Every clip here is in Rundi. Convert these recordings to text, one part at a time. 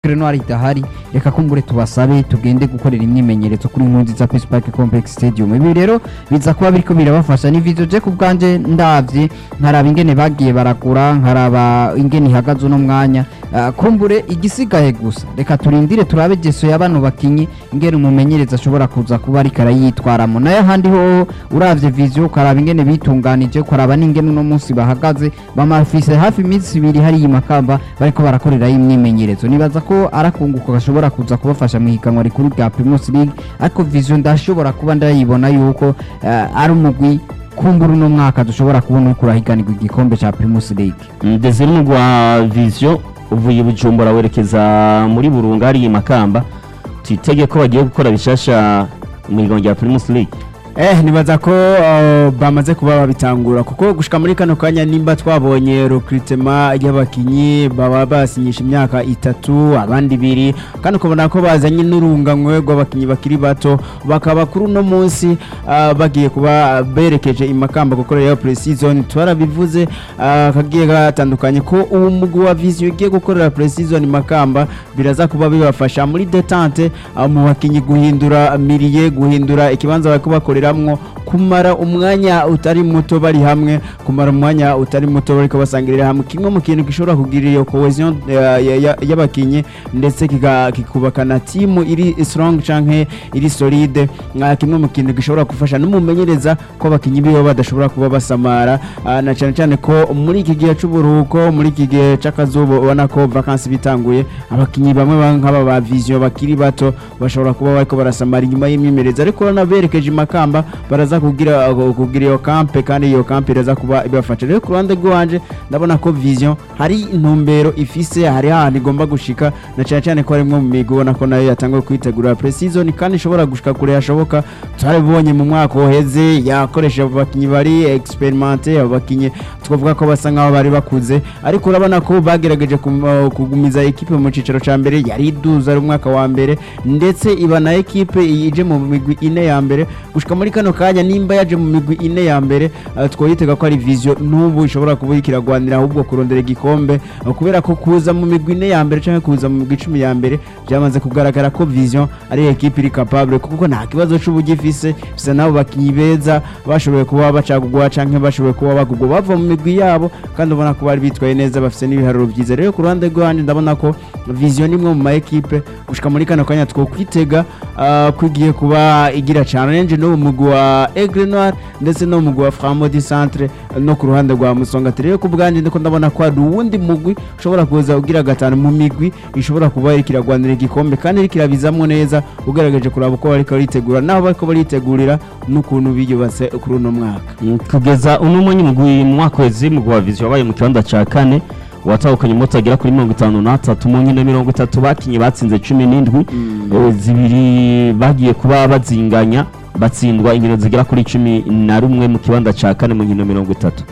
Grenoir idahari reka kumbure tubasabe tugende gukorera imyimenyerezo kuri Nkurunziza Peace Park Complex Stadium ibi rero biza kuba biriko birabafasha ni video je ku bwanje ndavye nkaraba ingene bagiye baragura nkaraba ingene ihagaze uno mwanya Ah, kumbure igisigaye gusa reka turindire turabe geso ya bano bakinyi ingene umumenyereza ashobora kuza kuba ariko arayitwaramo nayo ahandi ho uravye vision ukaraba ingene bitunganije ukaraba n'ingene uno munsi bahagaze bamafise hafi iminsi ibiri hariya i Makamba bariko barakorerayo imyimenyerezo nibaza ko arakunguka gashobora kuza kubafasha mu higanwa rikuru rya Primus League ariko vision ndashobora kuba ndayibona yuko eh, ari umugwi kumbura uno mwaka dushobora kubona uriko urahiganirwa igikombe ca Primus League ndetse n'umugwa vision uvuye i bujumbura werekeza muri burunga hariya i makamba twitege ko bagiye gukora bishasha mu higanwa rya primus league Eh nibaza ko uh, bamaze kuba babitangura kuko gushika muri kano kanya nimba twabonye recruitment y'abakinyi baba basinyisha imyaka itatu abandi ibiri kandi ukabona ko bazanye n'urunganywe rw'abakinyi bakiri bato bakaba kuri uno munsi uh, bagiye kuba berekeje imakamba gukorera pre-season twarabivuze uh, kagiye gatandukanye ko uwo mugwi wa vision ugiye gukorera pre-season makamba biraza kuba bibafasha muri detente uh, mu bakinyi guhindura miriye guhindura ikibanza bariko bakorera bakoreramwo kumara umwanya utari muto bari hamwe kumara umwanya utari muto bariko basangirira hamwe kimwe mu kintu gishobora kugira iyo cohesion eh, ya- ya- y'abakinyi ndetse kiga- kikubakana timu iri strong canke iri solide nka kimwe mu kintu gishobora gufasha n'umumenyereza ko abakinyi biwe badashobora kuba basamara ah, na cyane cyane ko muri iki gihe c'uburuhuko muri iki gihe c'akazuba ubona ko vacances bitanguye abakinyi bamwe ba- nk'aba ba vision bakiri bato bashobora kuba bariko barasamara inyuma y'imyimenyerezo ariko urabona berekeje imakamba baraza kugira kugira iyo kampe kandi iyo kampe iraza kuba ibafasha rero ku ruhande rw'iwanje ndabona ko vision hari intumbero ifise hari ahantu igomba gushika na cyane cyane ko harimwo mu migwi ubona ko nayo yatanguye kwitegura pre-season kandi ishobora gushika kure hashoboka turabibonye mu mwaka uheze yakoresha abo bakinyi bari experimente abo bakinyi twavuga ko basa nkaho bari bakuze ariko urabona ko bagerageje kum- uh, kugumiza ekipe mu cicaro ca mbere yari iduza ari umwaka wa mbere ndetse iba na ekipe ije mu migwi ine ya mbere gushika muri kano kanya nimba yaje mu migwi ine ya mbere uh, twoyitega ko ari vision n'ubu ishobora kuba iriko iragwanira ahubwo kurondera igikombe uh, kubera ko kuza mu migwi ine ya mbere canke kuza mu migwi icumi ya mbere byamaze kugaragara ko vision ari ekipe iri capable kuko nta kibazo c'uburyo ifise bisa nabo bakinyi beza bashoboye kuba bacagugwa canke bashoboye kuba bagugwa bava mu migwi yabo kandi ubona ko bari bitwaye neza bafise n'ibiharuro byiza rero ku ruhande rwanje ndabona ko vision ni imwe mu ma ekipe gushika muri kano kanya twokwitega uh, ko igiye kuba igira challenge no mu mugwi wa Aigle Noir ndetse no mu mugwi wa Framodi Centre no ku ruhande rwa Musonga rero ku bwanje ndiko ndabona ko hari uwundi mugwi ushobora kuza ugira gatanu mu migwi ishobora kuba iriko iragwanira igikombe kandi iriko irabizamwo neza ugaragaje kuraba uko bariko baritegura naho bariko baritegurira n'ukuntu biyubatse kuri uno mwaka Mm, kugeza uno mwanya umugwi mu mwaka wezi umugwi wa vision wabaye mu kibanza ca kane watahukanye umunota agera kuri mirongo itanu n'atatu mu nkino mirongo itatu bakinye batsinze cumi n'indwi Eh, zibiri bagiye kuba bazinganya batsindwa inkino zigera kuri cumi na rumwe mu kibanza ca kane mu nkino mirongo itatu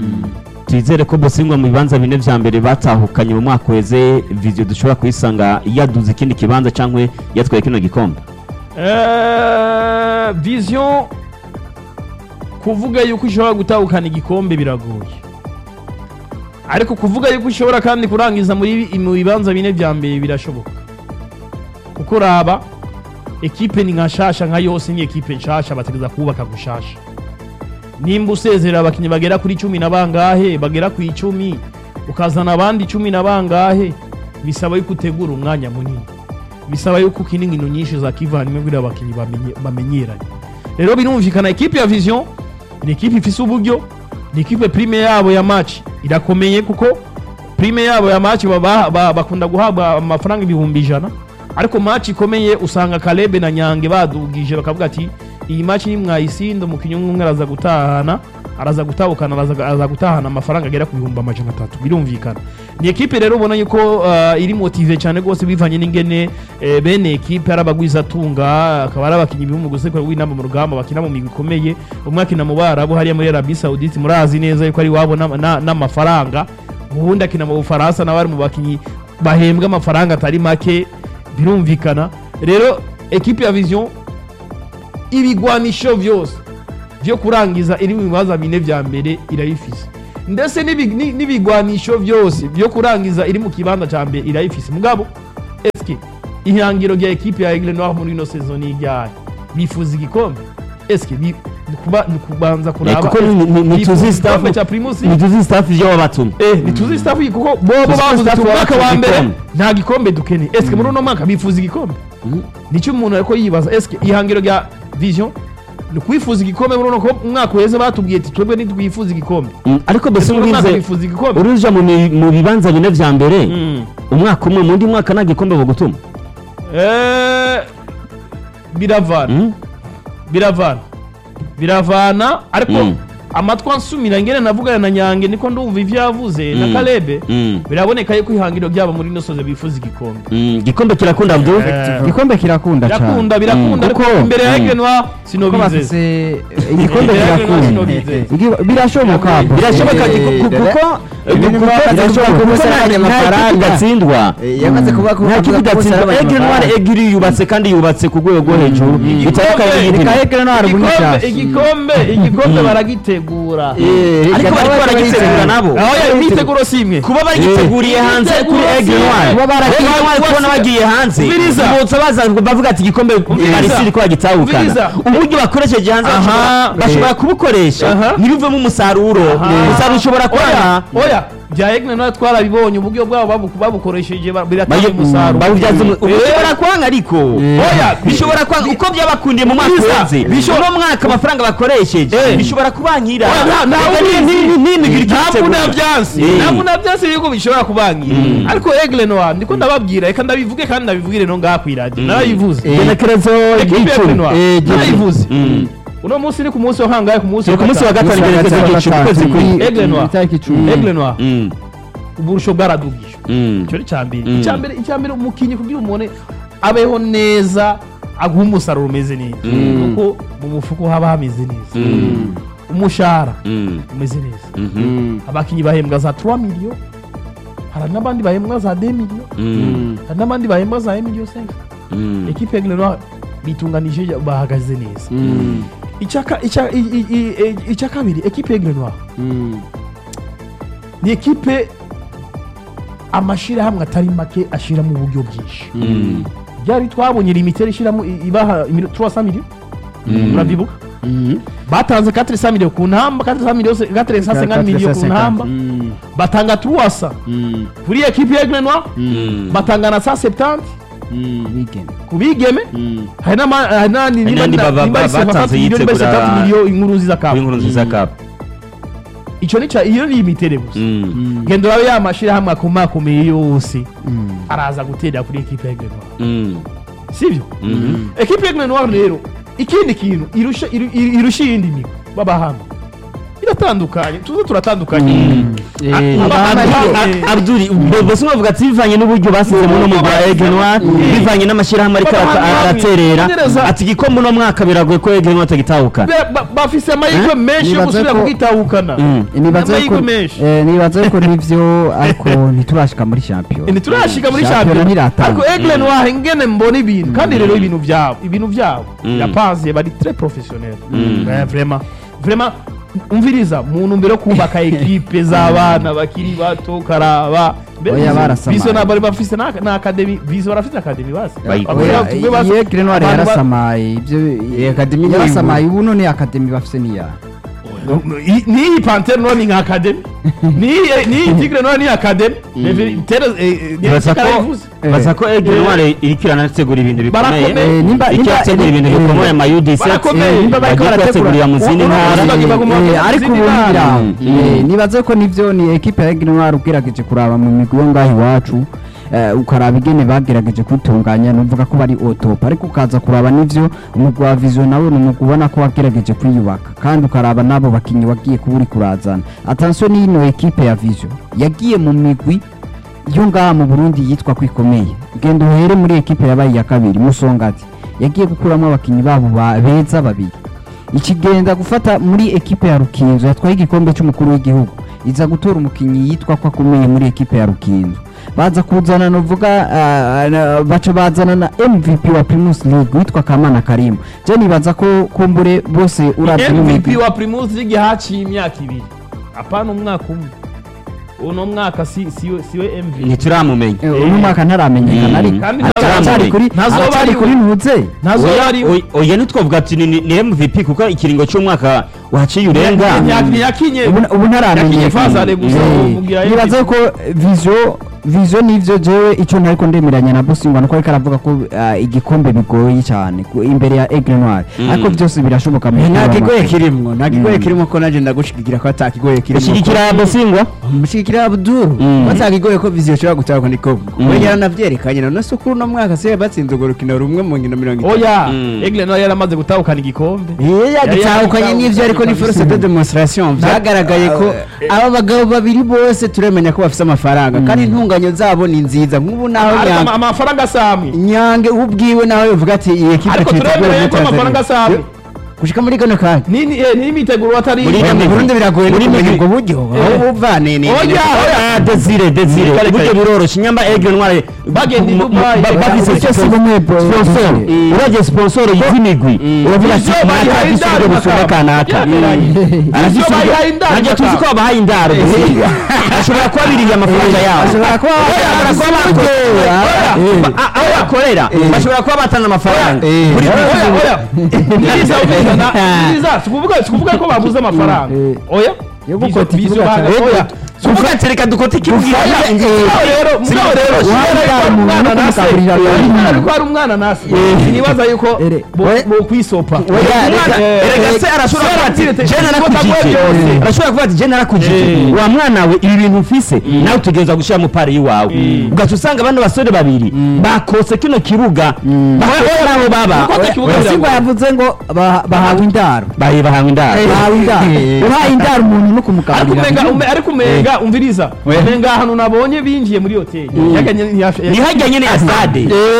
twizere ko bosingwa mu bibanza bine vya mbere batahukanye mu mwaka weze vision dushobora kuyisanga yaduze ikindi kibanza cankwe yatwaye kino gikombe Eh, vision kuvuga yuko ishobora gutahukana igikombe biragoye ariko kuvuga yuko ishobora kandi kurangiza muri mu bibanza bine vya mbere birashoboka kuko raba ekipe ni nka shasha nka yose ni ekipe nshasha bategeza kubaka gushasha nimba usezerera abakinnyi bagera kuri cumi na bangahe bagera ku icumi ukazana abandi cumi na bangahe bisaba yuko utegura umwanya munini bisaba yuko ukina inkino nyinshi za kivandimwe kugira abakinnyi bamenye- bamenyeranye rero birumvikana ekipe ya vision ni ekipe ifise uburyo ni ekipe prime yabo ya match irakomeye kuko prime yabo ya match baba- ba- bakunda guhabwa amafaranga ibihumbi ijana ariko match ikomeye usanga Kalebe na Nyange badugije bakavuga ati iyi match ni mwayisinda umukinnyi umwe umwe araza gutahana araza gutahukana araza, araza gutahana amafaranga agera ku bihumbi amajana atatu birumvikana ni ekipe rero ubona yuko uh, iri motive cyane rwose bivanye n'ingene eh, bene ekipe ari abagwizatunga akaba ari abakinnyi bihugu gusekura w'inama mu rugamba bakina mu migwi ikomeye umwe akina mu barabu hariya muri Arabie Saoudite murazi neza yuko ari wabo n'ama- na- n'amafaranga ubundi akina mu Bufaransa nawe ari mu bakinnyi bahembwa amafaranga atari make birumvikana rero ekipe ya vision ibigwanisho vyose vyo kurangiza iri mu bibanza bine vya mbere irabifise ndetse n'ibi- ni- n'ibigwanisho vyose vyo kurangiza iri mu kibanza ca mbere irabifise mugabo eske ihangiro rya ekipe ya Aigle Noir muri ino saison ni iryahe bifuza igikombe eske bi- ni kuba- ni kubanza Eh, kuraba kuko ni- ni- ni bifuza tuzi igikombe staff cya Primus ni tuzi staff ibyo wabatumye Eh, ntituzi staff iyi kuko bobo Tuzi ko bavuze staff ati umwaka wa babatse mbere igikombe. nta gikombe dukeneye eske muri uno mwaka bifuza igikombe nicyo umuntu ariko yibaza eske ihangiro rya vision ni kwifuza igikombe muri uno ko umwaka uheze batubwiye ati twebwe ntitwifuza igikombe Mm, ariko mbese Eske muri uno mwaka urize bifuza igikombe uruja mu mi- mu bibanza bine vya mbere Mm. umwaka umwe mu ndi mwaka nta gikombe bagutuma Eh, biravana Mm? biravana biravana ariko Mm. amatwi ansumira ngene navugana na nyange niko ndumva ivyo yavuze na Mm. kalebe Mm. biraboneka yuko ihangiro ryabo muri ino soze bifuza igikombe Mm, igikombe kirakunda Abdul Eh, igikombe kirakunda cyane birakunda birakunda Mm. ariko Kuko- imbere ya Mm. Aigle Noir Kuko sinobizeza bafise igikombe Aigle Noir kirakunda sinobizeza Igi- birashoboka bro. birashoboka Eh, ku- ku- kuko Ibintu kuko- birashoboka kuko kuko nta- saranye nta amafaranga. kipe idatsindwa Eh, yamaze kuvuga ko nta kipe avuga ko bose idatsindwa ari Aigle Noir abanyamafaranga. Aigle yubatse kandi yubatse ku rwego rwo hejuru bitandukanye n'iyindi Reka Aigle Noir ubu ni igikombe cyasi. igikombe igikombe baragitegura Eh, ariko reka bariko nawe baragitegura nabo aho yari imyiteguro si imwe kuba bagiteguriye hanze kuri Aigle Noir Kuba baragiye Aigle Noir kubona bose- bagiye hanze Umviriza. bibutsa baza bavuga ati igikombe Umviriza. Paris ko bagitahukana Umviriza. uburyo bakoresheje hanze Aha. bashobora- bashobora kubukoresha Aha. ntibivemo umusaruro umusaruro ushobora oya kubana oya bya Aigle Noir twarabibonye uburyo bwabo babu- babukoresheje ba- biratanga Bayi- umusaruro babubyaza umu- Eh, ubu bishobora kwanga ariko oya bishobora kwanga uko byabakundiye mu mwaka Biza. urenze Bisho- uno mwaka amafaranga bakoresheje Eh. bishobora kubankira Oya, nta- nta Reka ubizi. ni- ni- ni- ni- ni- ntabwo igitegura. nabyansi Eh. ntabwo nabyansi yuko bishobora kubangira ariko Aigle Noir ndiko ndababwira reka ndabivuge kandi ndabivugire no ngaha kw'iradiyo narabivuze igenekerezo ekipe ya ry'icumi. Aigle Noir Eh, narabivuze Mm. uno munsi ni ku munsi wa kangahe ku munsi Turi ku munsi wa gatanu igenekerezo ry'icumi ukwezi kw'indwi. Aigle Noir. itariki icumi Aigle Noir Mm. uburusho bwaradugije Mm. icyo ni icya mbere Mm. icya mbere icya mbere umukinnyi kugira umuntu abeho neza aguha umusaruro umeze neza Mm. kuko mu mufuko haba hameze neza Mm. umushahara Mm. umeze neza Mhm. abakinnyi bahembwa za 3 miliyo hari n'abandi bahembwa za 2 miliyo Mm. hari n'abandi bahembwa za 1 miliyo 5 Mm. ekipe ya Aigle Noir bitunganije bahagaze neza Mm, Icyaka- icya- i- i- i- i- icya kabiri ekipe ya Aigle Noir mm, ni ekipe amashyirahamwe atari make ashyiramo uburyo bwinshi Mm. byari twabonye limiteri ishyiramo i- ibaha 300 miliyo murabyibuka mm, batanze 400 miliyo ku ntamba 400 miliyo 450 miliyo ku ntamba mm, batanga 300 mm, kuri ekipe ya Aigle Noir Mm. batanga na 170 mm, weekend ku bigeme mm. hari n'ama- hari n'andi nimba n'andi na- baba- nimba ari batanze 50 miliyo nimba ari yitegura- 70 miliyo inkuru nziza kapu Inkuru nziza cup. icyo ni cya iyo ni limitere gusa Mm. genda urabe ya mashyirahamwe akomakomeye yose Mm. araza guterera kuri ekipe ya Aigle Noir Mm. sibyo Mhm. ekipe ya Aigle Noir rero ikindi kintu irusha iru- iru- irusha iyindi migo b'abahanga iratandukanye tuze turatandukanye Eh, Aba- Abdul- Eh. A- Abdul bo- bose bavuga ati bivanye n'uburyo basizemo no mu bwa Aigle Noir bivanye n'amashyirahamwe ariko Baba arata- hamwe. araterera Ngereza. ati igikombe uno mwaka biragoye ko Aigle Noir atagitahukana Ba- ba- bafise amahirwe menshi yo Nibaza gusubira ko- kugitahukana Mm. nibaza amahirwe yuko menshi eh, nibaza yuko nivyo ariko ntiturashika muri shampiyona ntiturashika muri Shampiyona shampiyona ntiratanga. ariko Aigle Noir ingene mbona ibintu kandi rero ibintu byabo ibintu byabo Mm. birapanze bari très professionnel Mm. Eh, vraiment vraiment umviriza mu ntumbero yo kubaka ekipe z'abana bakiri bato karaba Mbere Oya, Vision- barasamaye. Vision ntabwo bari bafise na na academy Vision barafise academy basi Bayi- Bakora Oya, tumwe basi- iyo Green Noir abantu ba- yarasamaye ibyo Iyi academy ni yarasamaye ubu none academy bafise niya I- n'iyi pantere none ni nka academy n'iyi n'iyi tigre none ni academy tere Baza ko baza ko Aigle Noir iriko iranategura ibintu bikomeye Barakomeye. Eh, nimba- icyo nimba- yategura ibintu eh, bikomeye ama U17 Barakomeye. eh, Nimba bariko bagiye barategura- kuyategurira mu zindi Ubu- ntara ubu- bagomba Eh, kugira ariko izindi ubu ntara. ngira Mm. eh, nibaze ko nivyo ni ekipe ya Aigle Noir ugerageje kuraba mu migwi yo ngaho iwacu eh, ukaraba ingene bagerageje kwitunganya nuvuga ko bari otop ariko ukaza kuraba nivyo umugwi wa vision nawe ni umugwi ubona ko wagerageje kwiyubaka kandi ukaraba n'abo bakinyi wagiye kuba uri kurazana attention n'ino ekipe ya vision yagiye mu migwi yo ngaha mu Burundi yitwa ko ikomeye genda uhere muri ekipe yabaye iya kabiri musongati yagiye gukuramo abakinyi babo ba- beza babiri ikigenda gufata muri ekipe ya Rukinzo yatwaye igikombe cy'umukuru w'igihugu iza gutora umukinnyi yitwa ko akomeye muri ekipe ya Rukinzo baza kuzana novuga ah, na- baca bazana na MVP wa Primus League witwa Kamana Karim je nibaza ko kumbure bose uravye MVP n'imigwi wa Primus League haciye imyaka ibiri apana umwaka umwe uno mwaka si siwe siwe MVP ntituramumenya Eh, uno mwaka ntaramenyekana Mm. ariko Kandi aracyari kuri ntazoba aracyari ari kuri we. ntuze ntazo Oya- yari oya- oya ntitwavuga ati ni- ni ni MVP kuko ikiringo cy'umwaka waciye urenga ntiyakinye ubu ubu yakinye fazare ntaramenyekana gusa Eh, mubwira nibaza ko vision vision nivyo jewe ico ntariko ndemeranya na Bosingwa nuko ariko aravuga ko ah, igikombe bigoye cyane ku- imbere ya Aigle Noir Mm. ariko byose birashoboka mu nta mupira kigoye w'amaguru. kirimwo nta kigoye Mm. kirimo ko nanjye ndagushigikira ko ata kigoye kirimo ushyigikira bosingwa mushigikira abduru Mm. batakigoye ko viziyo ishobora gutahwa niko Mm. we yaranavyerekanye none se kuri uno mwaka se batsinze urwo rukino rumwe mu nkino mirongo itatu oya Mm. Egle nawe yaramaze gutahukana igikombe Iyo yagitahukanye Yari n'ivyo ariko ni force de demonstration vyagaragaye ko aba bagabo babiri bose turemenya ko bafise amafaranga kandi intunganyo zabo ni nziza nk'ubu naho ariko ama- Nyange- amafaranga asamwe nyange ubwiwe nawe yovuga ati iyi ekipe ariko tuyiteguye turemereye muri ko amafaranga Tanzania." asamwe gushika muri kano kanya ni ni eh, ni imiteguro atari Muri Oya, ino mu migwi. Burundi biragoye no Muri kumenya migwi. ubwo buryo aho buva ni ni Oya, ni- oya. Ah, desire desire Kare, uburyo kare. biroroshye nyamba egre ntware Bagenda i mu- mu- Dubai, ba- reka bafise uburyo si bumwe, bro. sponsor Mm. uragiye sponsor y'imigwi uravuga ati Ivyo bayihaye naka indaro gisubizo gusumba bakaba. kanaka Byaberanye. Ivyo bayihaye indaro najya tuzi ko bakaba. babahaye indaro Bosingwa. ashobora kuba biriye amafaranga yabo ashobora kuba Bashobora kuba bakorera Ba- a- aho bakorera bashobora kuba batanga amafaranga Eh. Buri- oya oya niriza ubizana niriza sikuvuga sikuvuga ko babuze amafaranga Eh. oya Yo Bizo- gukota bizo ikibuga baga- cya- oya tuvuga ati reka dukote ikibuga mugabo rero mugabo rero Uwari shira umuntu umwana no nase kumugaburira abantu. ariko hari umwana nase sinibaza yuko Ere. bo- We- bo kwisopa Oya, reka- Eh, erega se eh, arashobora Sora kuba ati ati, je narakujije byose. arashobora kuba ati je narakujije Eh. wa mwana we ibi bintu ufise nawe utegereza gushyira mu pari y'iwawe Mm. ugaca usanga bano basore babiri bakose kino kibuga bakose n'aho baba Gukota ikibuga Bosingwa biragoye. yavuze ngo ba- bahawe indaro bahe bahawe indaro bahawe indaro uhaye indaro umuntu no ariko kumugaburira umenga ume- ariko umenga umviriza We. umenga ahantu nabonye binjiye muri hoteli yaganye ntiyafi- ni hajya nyene ya stade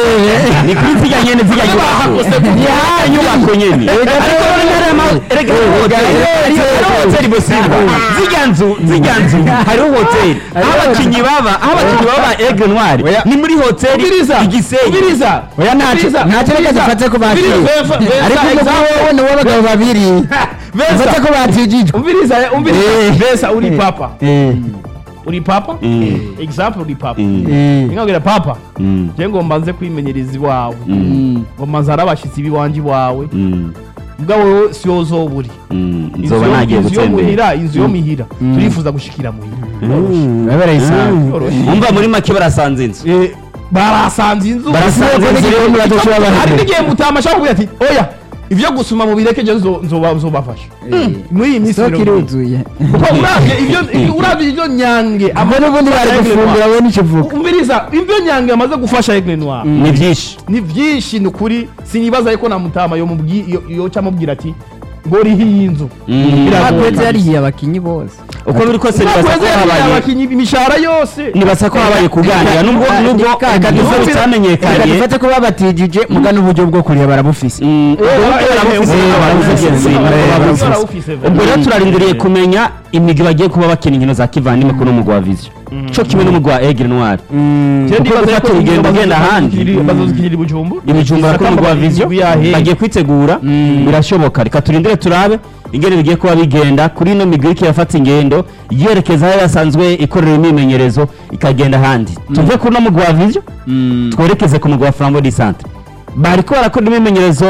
ni kuri zirya nyene zirya bahakose nyubako ku- ni haya nyubako nyene ariko none ntari ama- erega hariho hoteli hariho hoteli Bosingwa zirya nzu zirya nzu hariho hoteli aho abakinyi baba aho abakinyi baba ba Aigle Noir Oya. ni muri hoteli Ubiriza, igisenyi ubiriza, Oya, ntacyo- ubiriza, ntacyo reka ubiriza, dufate ko bakiriye. ubiriza, Vensa- Vensa ariko umugabo example. wowe ni uw'abagabo babiri Vensa, ufate ko batijijwe umviriza umviriza Eh. Vensa uri papa Eh, uri papa Mm. example uri papa Mm. eh, nkabwira papa Mm. je ngo mbanze kwimenyereza iwawe Mm. ngo mbanze ari abashitsi b'iwanje iwawe Mm. mbwa wowe si yo zoba uri Mm. Inzu nzoba yo- nagiye inzu yo gutembera muhira inzu yo mihira turifuza gushikira muhira biba barayisanga Yoroshye. umva muri make barasanze inzu Eh, barasanze inzu Barasanze Sinzi ko inzu n'igikombe badashobora hari bahembera. n'igihe mutama ashaka kuvuga ati oya ibyo gusuma mu bireke je nzo- nzoba- nzobafasha muri iyi minsi isoko mirongo ine. iruzuye kuko uravye ibyo ibyo- uravye ibyo nyange abo n'ubundi bari gufungura we n'ikivuga umviriza ibyo nyange amaze gufasha Aigle Noir ni byinshi ni byinshi ni ukuri sinibaza yuko na mutama yo mubwi yo- yo cyamubwira ati ngo rihi iyi nzu Mm. Biragoye. bakweze yarihiye abakinyi bose uko biri kose nibaza ko Bakweze habaye abakinyi imishahara yose nibaza ko habaye kuganira nubwo nubwo reka duve reka bitamenyekanye dufate ko babatijije muga n'uburyo bwo kuriya barabufise Mm, ubwo rero barabufise, Eh, barabufise, barabufise, barabufise. barabufise. ubwo rero turarindiriye kumenya imigwi bagiye kuba bakina inkino za kivandimwe kuri umugwa wa vision cyo kimwe n'umugwa wa Aigle Noir Je kuko ndibaza gufata yuko urugendo bazo- ugenda ahandi bazozikirira- bazozikirira i Bujumbura ibijumbura kuri umugwa wa vision bagiye kwitegura birashoboka reka turindire turabe ingene bigiye kuba bigenda kuri ino migwi iriko irafata ingendo yerekeza aho yasanzwe ikorera imyimenyerezo ikagenda ahandi tuve kuri uno mugwa wa vision twerekeze ku mugwa wa flambo di centre bariko barakora imyimenyerezo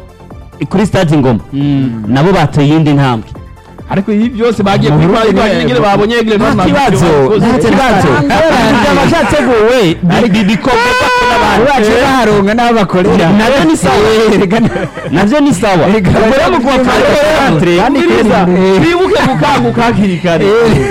kuri stade ngoma nabo bateye iyindi ntambwe ariko ibi byose bagiye Mu kwitwara Burundi ibyo nyine ne- babonye Aigle Noir nta nta kibazo byo nta bakoze. kibazo byaba byateguwe bi- bi- bikorwa n'abantu bacu baharonga n'aho bakorera nabyo ni sawa Eh, reka na- navyo ni sawa Reka- ubwo rero mu kuwa Kandi Umviriza, Eh. bibuke gukanguka hakiri kare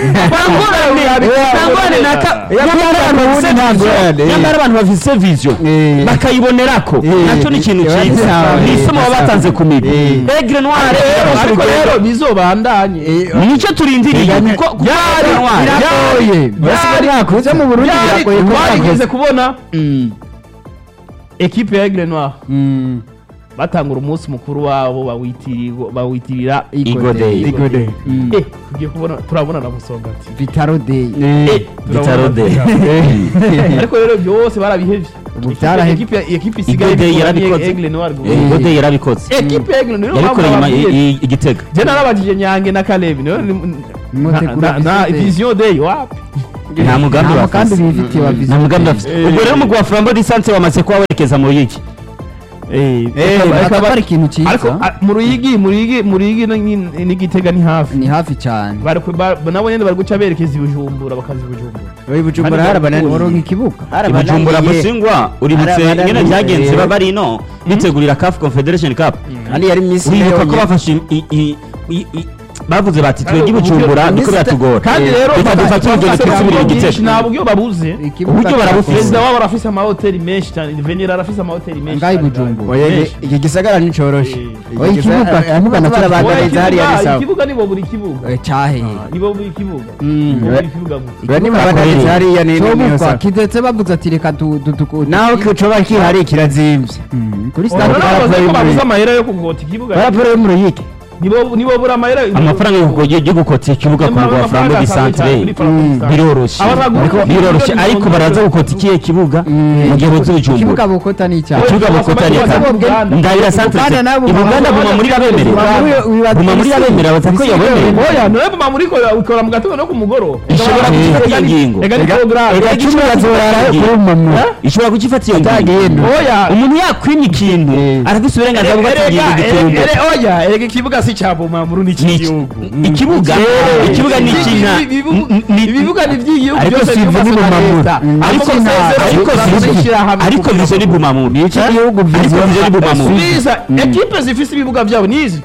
Ntangorane naka- nyamara abantu bafise Ntabwo vision- yandi. nyamara abantu bafise vision Eh. bakayibonerako Eh. nacyo ni ikintu Eh, cyiza sawa. ni isomo baba batanze ku migwi Eh. Aigle Noir ariko rero bizobandanye nicyo turindiriye kuko kuko Byari- Aigle Noir- biragoye basigaye bakuze mu burundi byari biragoye ko twarigeze bakoze kubona Mm, ekipe ya Aigle Noir mm. batangura umunsi mukuru wabo bawitirigo- bawitirira Igo Day. Igo Day. Mm. Eh, tugiye kubona turabona na busonga ati vitaro day Eh, Bitaro Day. ariko rero byose barabihevye Ubu Ekipe- byarahevye. ekipe ekipe isigaye Igo Day bikora ni yarabikoze. Aigle Noir gusa. Igo Day yarabikoze ekipe ya Aigle Noir niyo mpamvu yabikoreye inyuma bababwiye. i- i- igitega je narabajije nyange na Caleb niyo ni- Mwotegura Na- na Vision Day. vision day wapi nta mugambi nta mugambi bafise bifitiye wa nta Vision mugambi Day. bafise ubwo rero umugwi wa flambo distance wamaze kuba werekeza mu yiki Eh, Akaba- akaba- akaba ari ikintu cyiza ariko a- mu ruyigi mu ruyigi mu ruyigi ni- ni- n'igitega ni hafi ni hafi cyane Bari ku- ba- nabo nyene bari guca berekeza i bujumbura bakaza i bujumbura Oyi Bujumbura Kandi harabananiye uronka ikibuga ibujumbura musingwa uributse Arabana- ingene byagenze Eh. baba ino bitegurira CAF Confederation Cup kandi yari minsi uribuka ko yonyine. bafashe i- i- i- i- bavuze bati twebwe Kandi ibujumbura uburyo- niko biratugora kandi rero reka bafata- dufate urugendo bafata twisubirire uburyo bwinshi, igitego nta buryo babuze Ikibuga uburyo cya barabufise. perezida wabo arafise amahoteli menshi cyane venera arafise amahoteli menshi Ngaho i cyane. Bujumbura. Oya, Menshi. iki- iki gisagara nticoroshe Eh. Iki Oya, gisagara- ikibuga- eh, ikibuga nacyo barabandanya Oya, hariya ikibuga- ni sawa. ikibuga nibo buri kibuga Eh, cyahiye nibo buri kibuga Mm, nibo oya, buri kibuga gusa oya, nibabandanya hariya ni- ni- niyo cobukwa sawa. kidetse bavuze ati reka du- du- du- naho coba kihari kirazimvye Mm, kuri Oya, stade none Barapfa bavuze ko muri- babuze amahera yo kugota ikibuga baraporo yo mu ruyigi nibo nibo bura amahera amafaranga yo kugo- yo gukota ikibuga ku mugwa wa flambo distance biroroshye biroroshye ariko baraza gukota ikihe kibuga mu gihe buze ikibuga bujumbura bukota ni icyaha ikibuga bukota ni eka ndahira santere Uganda nabo ibuganda baba- guma muri babemere guma muri babemere baza ko yabemere oya none mama muri ko ukora mu gatondo no ku mugoroba ishobora gufata iyo ngingo ega ni porogaramu Ega icumi ishobora bazorara gufata iyo kuri ngingo. mama ishobora kucifata iyo ngingo Utagenda. oya umuntu yakwimye ikintu arafise uburenganzira bwo gufata ingingo giturumbuka Ere- oya erega ikibuga si cya bumamuru ni Ni iki- icy'igihugu ikibuga ikibuga ni ikina ibibuga ni iby'igihugu Ariko byose si byubatswe ivu na n'ubumamuru. leta Mm. ariko ariko sezero ariko zikoze vizo- ishyirahamwe ariko kugira vizo ni ngo- bumamuru iki gihugu ariko vizo vizo ni bumamuru Subiza ekipe zifise ibibuga byabo nizi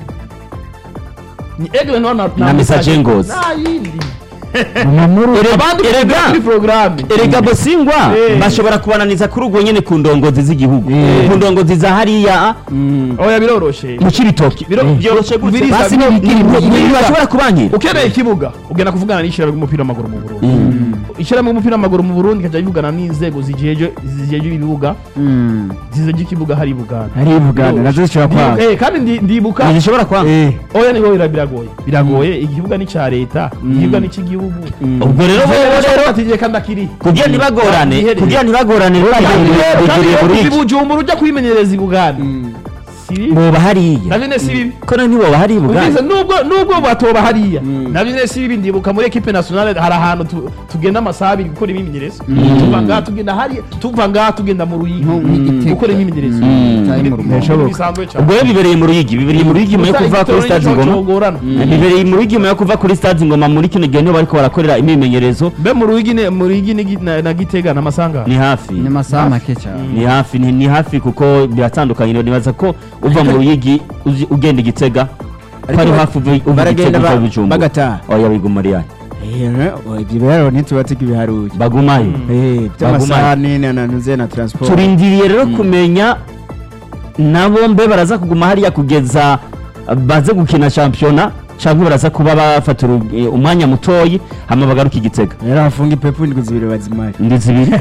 ni egle no na Na Messager Ngozi. na yindi mamuru abandi erega kuri programme erega bosingwa Eh. bashobora kubananiza kuri ubwo nyene ku ndongozi z'igihugu ku ndongozi za hariya oya biroroshe mu cibitoki Biro- byoroshe gutse Biriza- basi biro- ntibashobora kubankira ukeneye ikibuga ugenda kuvugana n'ishyirahamwe ry'umupira w'amaguru mu Burundi ishyirahamwe ry'umupira w'amaguru mu Burundi ikajya bivugana n'inzego zijeje zijeje ibibuga zizeje ikibuga hari i Buganda hari Buganda nazo zishobora Ndibuka- kwanga eh, kandi ndi- ndibuka ntizishobora kwanga Eh, oya niho bira- biragoye biragoye igibuga ni icya leta ikibuga ni icy'igihugu ubwo rero bo rero atigiye kandi akiri kugira ntibagorane Iherereye. kugira ntibagorane kandi beguriye rero muri kuva i iki Bujumbura ujya kwimenyereza i Buganda si bibi boba hariya navyo ne si bibi ko none ntiboba hari Ubwiza ibuganda nubwo nubwo batoba hariya navyo ne si bibi ndibuka muri equipe nationale hari ahantu tu- tugenda amasaha abiri gukora imyimenyerezo tuva ngaha tugenda hariya tuva ngaha tugenda mu ruyigi gukora imyimenyerezo cyari mu rugo bisanzwe cyane ubwo rero bibereye mu ruyigi bibereye mu ruyigi nyuma yo kuva kuri stade ngoma ngoma bibereye mu ruyigi nyuma yo kuva kuri stade ngoma muri kino gihe niho bariko barakorera imyimenyerezo mbe mu ruyigi ne- mu ruyigi ni gi- na na gitega n'amasanga ni hafi ni amasaha make cyane ni hafi ni, ni hafi kuko biratandukanye nibaza ko uva mu ruyigi uzi- ugenda igitega ko ari hafi uva uva baragenda igitega uva ba- bujumbura bagataha oya biguma ari yayo Eh, no, ibyo rero ntitubatse ibiharuye bagumayo Eh, by'amasaha n'ine na nuze na transport turindiriye rero kumenya nabo mbe baraza kuguma hariya kugeza baze gukina shampiyona cyangwa baraza kuba bafata uru- eh, umwanya mutoyi hama bagaruka igitega rero hafunga ipepu indwi zibiri bazimare ndi zibiri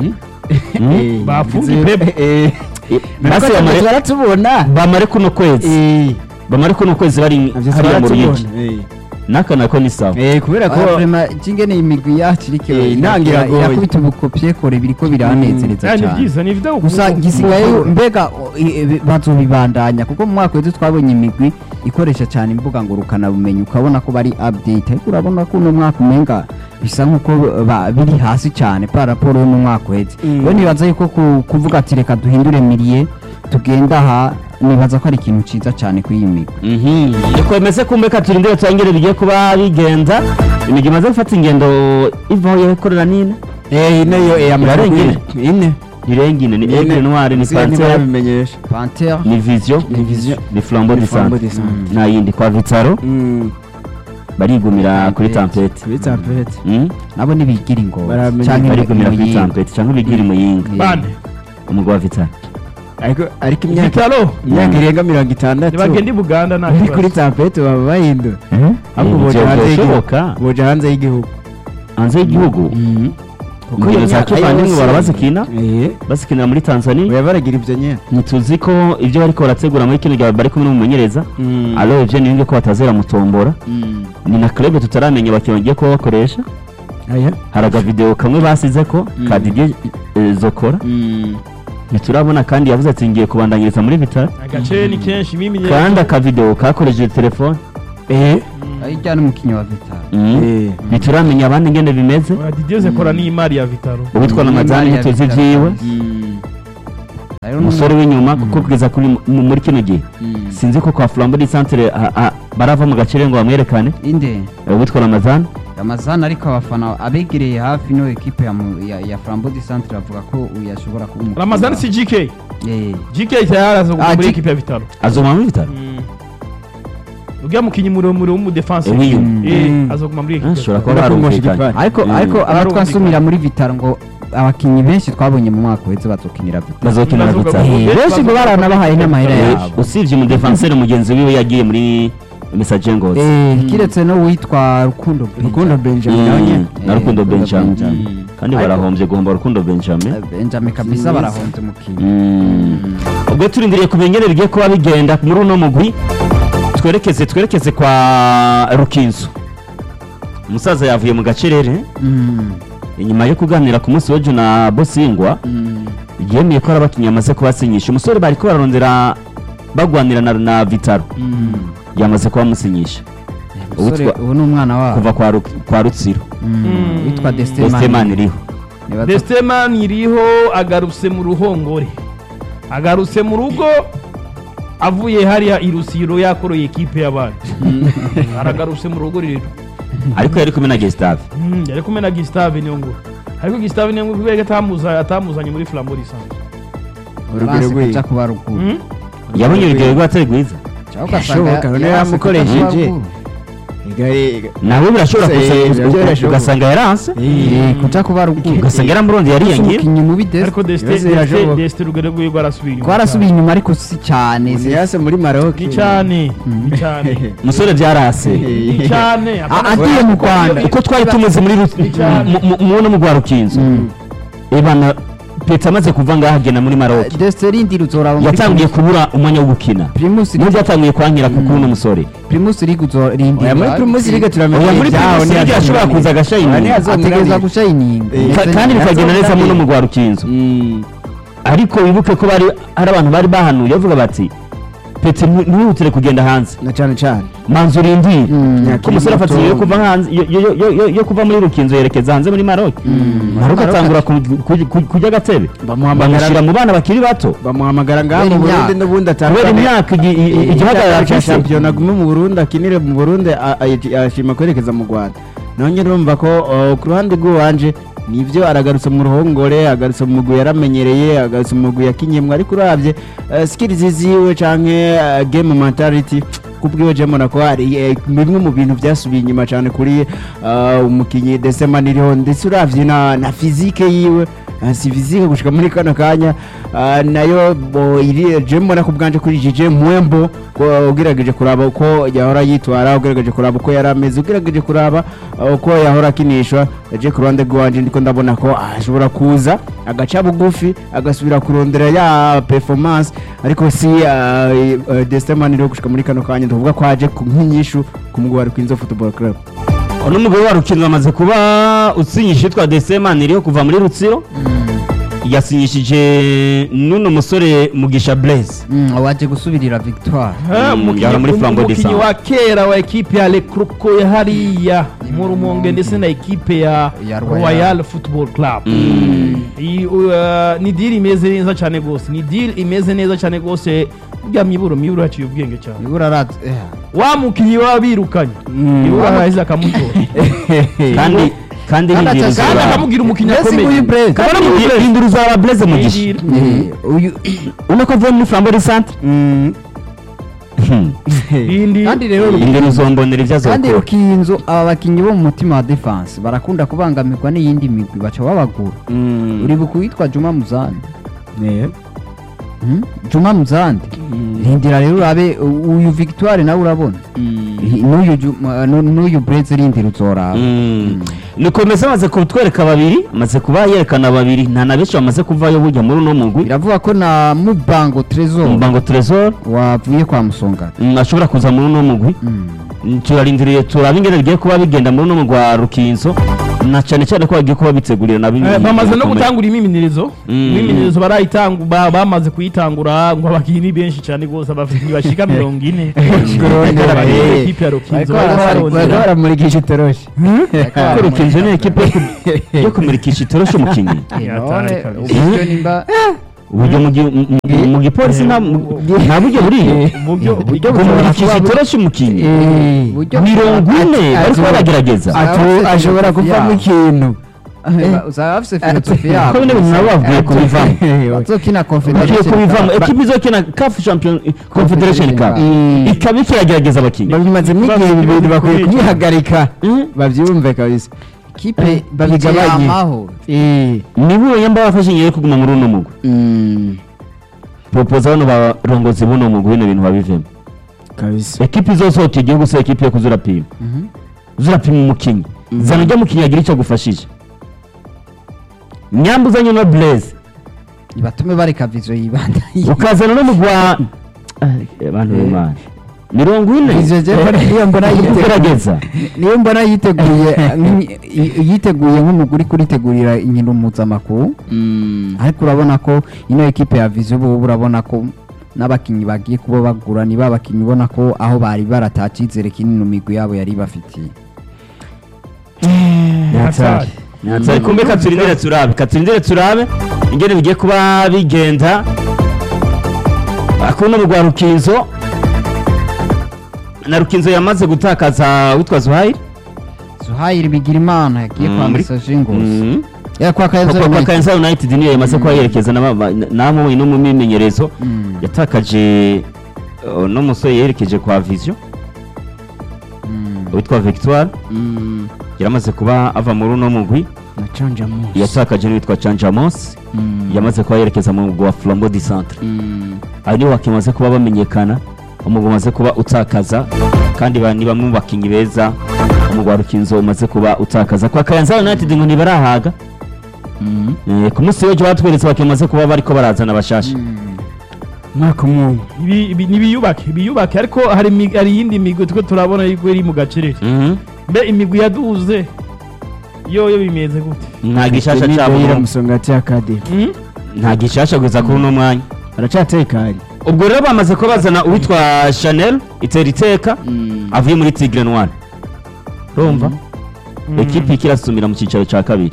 Mm. Eh, Bafunga indwi ipepu. zibiri- eh, Eh, Nako basi bamare- baratubona bamare kuno kwezi Eh, bamare kuno kwezi bari navyo hariya mu ruyigi baratubona. Eh, naka nako ni sawa eh, kubera ko ingene imigwi yacu iriko Eh, intango ira- iragoye. irakubita ubukopye kore biriko biranezereza ni cyane byiza ni video gusa gisigaye mbega o, i- i- bazobibandanya kuko mu mwaka wese twabonye imigwi ikoresha cyane imbuga ngurukanabumenyi ukabona ko bari update ariko urabona ko uno mwaka umenga bisa nk'uko ba- biri hasi cyane par rapport yo mu mwaka uheze Mm. rero nibaza yuko ku- kuvuga ati reka duhindure miliye tugenda aha nibaza ko ari ikintu ciza cyane kuri iyi migwi Mhm. Niko bimeze kumbeka turindire turangire bigiye kuba bigenza imigi imaze gufata ingendo ivaho yakorera nine eh, ine yo eh, amajana Yarengeye. kuri- ine irengine ni aigle noire ni Sigaye pantere ntibabimenyesha panter ni vision Ni Vision. ni flambeau Ni de Flambeau centre de Centre. nta yindi kwa vitaro Mm, barigumira kuri Tampete. tampete kuri tampete Mm? nabo nibigira ingozi Baramenya- canke barigumira kuri Muyinga. tampete cyangwa bigira muyinga bande umugwa wa vitaro ariko ariko imyaka vitalo imyaka irenga mirongo itandatu nibagenda i buganda nta uri kibazo. kuri tampete baba bahindura ahubwo Eh, boja ivyo hanze y'igihugu byoshoboka. boja hanze y'igihugu hanze y'igihugu Kuko ingendo iyo za myaka kivandimwe yose- bara bazikina Eh, bazikinira muri tanzania oya baragira ibyo nyine ntituzi ko ibyo bariko barategura muri kino gihe bari kumwe n'umumenyereza Mm. alo ivyo ni ko batazera mutombora ni na club tutaramenya abakinnyi bagiye kuba bakoresha aya hari agavideo kamwe basize ko ka Didier eh, Zokora ntiturabona kandi yavuze ati ngiye kubandanyiriza muri Vital agace ni kenshi imimenyerezo kandi akavideo kakoresheje telefone eh hirya n'umukinnyi wa vitaro Mm. Eh. ntituramenya abandi ngene bimeze Didier Zekora ni imari ya Vitaro uwitwa na Mm, mazani Maria ntituzi Vitali. vyiwe Mm. rero umusore w'inyuma kuko kugeza kuri mu- muri kino gihe Mm. sinzi ko kwa flambo di centre ah, ah, barava mu gacere ngo bamwerekane inde Eh, uwitwa ramazani ramazani ariko abafana abegereye hafi no ekipe ya, mu- ya, ya flambo di centre bavuga ko uyu yashobora kuba umukinnyi Ramazani wa- si GK Eh, GK tayari aza Ah, muri G- equipe ya Vitaro azoma muri bitaro uriya mukinnyi muremure w'umudefense Eh, w'inyuma. Mm. aza kuguma muri Ah, equipe ashobora kuba Urabona ko barumvikanye Moshikipari. ariko Mm. ariko Barumvikana. abatwasumira muri vitaro ngo abakinnyi benshi twabonye mu mwaka uheze bazokinira vitaro bazokinira Bazoga- bitaro Eh, benshi ngo baranabahaye n'amahera Eh, yabo usibye umudefanseri mugenzi wiwe yagiye muri message ngozi Eh, kiretse no witwa rukundo Rukundo Benjamin Mm, nawe nyene. na rukundo Eh, benjamin Benjamin. kandi Ariko- barahombye guhomba rukundo benjamin Eh, benjamin kabisa barahonze umukinnyi Mm. ubwo turindiriye kumenya ingene bigiye kuba bigenda muri uno mugwi twerekeze twerekeze kwa rukinzo umusaza yavuye mu gacerere Mm, inyuma yo kuganira ku munsi w'ejo na bosingwa mm. yemeye ko hari abakinnyi amaze kubasinyisha umusore bari ko bararondera bagwanira na, na vitaro yamaze kubamusinyisha umusore Uwitwa- ubu ni umwana wabo kuva kwa, Ru- kwa rutsiro Mm, Mm. witwa esteman destemani iriho Desteman iriho agarutse mu ruhongore agarutse mu rugo avuye hariya i Rusiro yakoroye ekipe y'abandi aragarutse mu rugo rero ariko yari kumwe na gestave Mm, yari kumwe na Gustave niyo nguru ariko Gustave niyo nguru kubera ko atamuza atamuzanye muri Flambeau Lisanzwe urugero banse rw'iyi kuja kuba ruguru Mm? yabonye urugero rwatari rwiza cyangwa ugasanga Birashoboka, ya- none yaranse kuja yamukoresheje. kuba ruguru. Igare- nawe birashobora Se- kuza- nabyo birashoboka. ugasanga yaranse Eh, kuja kuba ruguru ugasanga yaramurondeye Gusa yariyangiye umukinnyi mubi Dest- ariko Deste Ibibazo Deste birashoboka. Deste urugero rwiwe rwarasubiye inyuma twarasubiye inyuma ariko si cyane Uzi yase muri Maroc ni cyane ni cyane umusore byarase ni cyane Ah, agiye mu Rwanda. uko twari tumuzi muri Ru- cyane. mu- mu- mu no mu rwa rukinzo ebana peta amaze kuva ngaha agenda muri maroc desite rindi ruzoraba muri yatangiye kubura umwanya wo gukina primus nubwo yatangiye kwankira kuko uno musore primus league uzorindi oya muri Primus League turamenya oya muri ibyaho primus league yashobora kuza agashayininga ategereza gushayininga Eh, Ka- kandi bikagenda neza mu no mu rwa rukinzo Mm. ariko wibuke ko bari hari abantu bari bahanuye bavuga bati pete ntiwihutire kugenda hanze na cyane cyane manza urindire Mm. ko umusore afata inzira yo kuva hanze yo- yo- yo- yo- yo kuva muri rukinzo yerekeza hanze muri maroc maroc Maroc atangura ku- ku- ku- kujya agatebe bamuhamagara bamushyira mu bana bakiri bato bamuhamagara ngaha Kubera mu Burundi imyaka. n'ubundi kubera atandukanye imyaka igi- i- i- igihagarara cya afise shampiyona agume mu Burundi akinire mu Burundi a- a- ashima kwerekeza mu Rwanda nongeye urumva ko uh, ku ruhande rw'iwanje nibyo aragarutse mu ruhongore agarutse mu mugwi yaramenyereye agarutse mu mugwi yakinyemwe ariko urabye uh, skills ziwe canke uh, game mentality kubwiwe je mbona ko hari eh, bimwe mu bintu byasubiye inyuma cyane kuri uh, umukinyi Desemani iriho ndetse uravye na, na physique yiwe uh, si physique gushika muri kano kanya uh, nayo bo iri je mbona ku bwanje kuri Jije Mwembo ko ugerageje kuraba uko yahora yitwara ugerageje kuraba uko yari ameze ugerageje kuraba uh, uko yahora akinishwa je ku ruhande rwanje ndiko ndabona ko ashobora kuza agaca bugufi agasubira kurondera ya performance ariko si uh, uh, Destemani rero gushika muri kano kanya tuvuga ko aje ku nk'inyishu ku mugwi wa Rukinzo Football Club uno mugabo wa rukinzo amaze kuba usinyisha yitwa desemani iriho kuva muri rutsiro yasinyishije n'uno musore mugisha blaise Mm, waje gusubirira victoire Ha, Mm, umukinnyi- yari muri Flambeau umukinnyi Descente. wa kera wa ekipe ya Lekruko ya hariya mu Rumonge ndetse na ekipe ya Ya Royal. Royal Football Club Iyi, uh, ni deal imeze neza cyane rwose ni deal imeze neza cyane rwose bwa miburo miburo yaciye ubwenge cyane ibura rat eh, wa mukinnyi waba birukanye miburo arahise akamutora kandi kandi Kandi hindura aca- kandi uzaba akamubwira umukinnyi Mbese akomeye nguyu Blaise. Kandi akamubwira- hindura uzaba blaise mugisha Deal. eh, uyu ubona ko avuye muri flambeau centre Mm. Indi- kandi rero hindura uzombonera ibyo kandi azokora rukinzo aba bakinnyi bo mu mutima wa defense barakunda kubangamirwa n'iyindi migwi baca babagura Mm. uribuka uwitwa juma muzandi Yeah. Hmm? juma muzandi rindira rero urabe u- uyu victoire nawe urabona Hi- n'uyu Juma- nu- n'uyu breze rindira uzoraba nikomeza amaze kutwereka babiri amaze kuba yerekana babiri nta na benshi bamaze kuvayo bujya muri uno mugwi biravuga ko na mubango tresor mbango tresor wavuye kwa musongati mm, ashobora kuza muri uno mugwi Mm. Mm, turarindiriye turaba ingene bigiye kuba bigenda muri uno mugwi wa rukinzo na cyane cyane ko bagiye kuba bitegurira na bimwe Eh, bamaze no bikomeye. gutangura imimenyerezo Mm. imimenyerezo barayitangu ba- bamaze kuyitangura ngo abakinnyi benshi cyane rwose abakinnyi bashika mirongo ine Kurondera, eh. ekipe ya Rukinzo Bariko bararondera. bariko baramurikisha itoroshi ko rukinzo ni ekipe yo ku- yo kumurikisha itoroshi umukinnyi Yatari kabisa. uburyo nimba uburyo mu gi- mu- mu- mu gipolisi nta nta buryo buriyo uburyo Uburyo kumurikisha itoroshi umukinnyi uburyo mirongo ine bariko baragerageza Atu- ashobora kuvamo ikintu uzaba bafise filosofi yabo ko bine bintu nabo bavuye kubivamo bazokina bagiye confederation kubivamo Cup. ekipe izokina caf champion confederation cup Mm. ikaba ikiragerageza abakinnyi babimazemo igihe bibiri bakwiye kubihagarika babyumve kabisa kipe babigabanye. amahoro nibo yamba bafashe ngiye kuguma muri uno mugwi propoza bano barongozi buno mugwi bino bintu babivemo kabisa ekipe izosohoka igihugu se ekipe yo kuzurapima uzurapima umukinnyi zana ujya mukinnyi agira icyo agufashije nyambuzanye no blaze batume bareka vizo yibanda ukazana no mugwa abantu b'imana mirongo ine Vizo je niyo mbona yiteguye gerageza niyo mbona yiteguye nk'imi- i- yiteguye nk'umuguri kuritegurira inkino mpuzamakungu ariko urabona ko ino ekipe ya vizo ubu urabona ko n'abakinnyi bagiye kuba bagura niba abakinnyi ubona ko aho bari barata icyizere kinini mu migwi yabo yari bafitiye Hatari. Natari kumbe katurindire turabe katurindire turabe ingene bigiye kuba bigenda akuno mugwa rukinzo na rukinzo yamaze gutakaza witwa zuhairi zuhayiri bigira imana yagiye Mm, kwa muri- mesaje ngozi Mm. ya kwa Kwa- kayanza kwa United. Kayanza United niyo yamaze kuba yerekeza namwe no mu mimenyerezo Mm, yatakaje uh, no musore yerekeje kwa Vision mm, witwa Victoire yaramaze kuba ava muri uno mugwi na canja munsi yatakaje n'uwitwa Chanjamos yamaze kuba yerekeza mu mugwi wa Flambeau du Centre abo nibo bakimaze kuba bamenyekana umugwi umaze kuba utakaza kandi ba- ni bamwe mu bakinnyi beza umugwi wa Rukinzo umaze kuba utakaza kwa Kayanza United ngo ntibarahaga Eh, ku munsi w'ejo batweretse abakinnyi bamaze kuba bariko barazana bashasha mm. mwaka umwe Ibi- ibi- nibiyubake biyubake ariko hari imi- hari iyindi migwi twe turabona yuko iri mu gacerere Mhm. mbe imigwi yaduze yoyo bimeze gute nta gishasha Ni cyabo Deira Musongati Academy Mm? nta gishasha gusa kuri uno mwanya aracatekanye ubwo rero bamaze kuba bazana uwitwa chanel itera iteka avuye muri tigre noir urumva ekipi ikirasumira mu cyicaro cya kabiri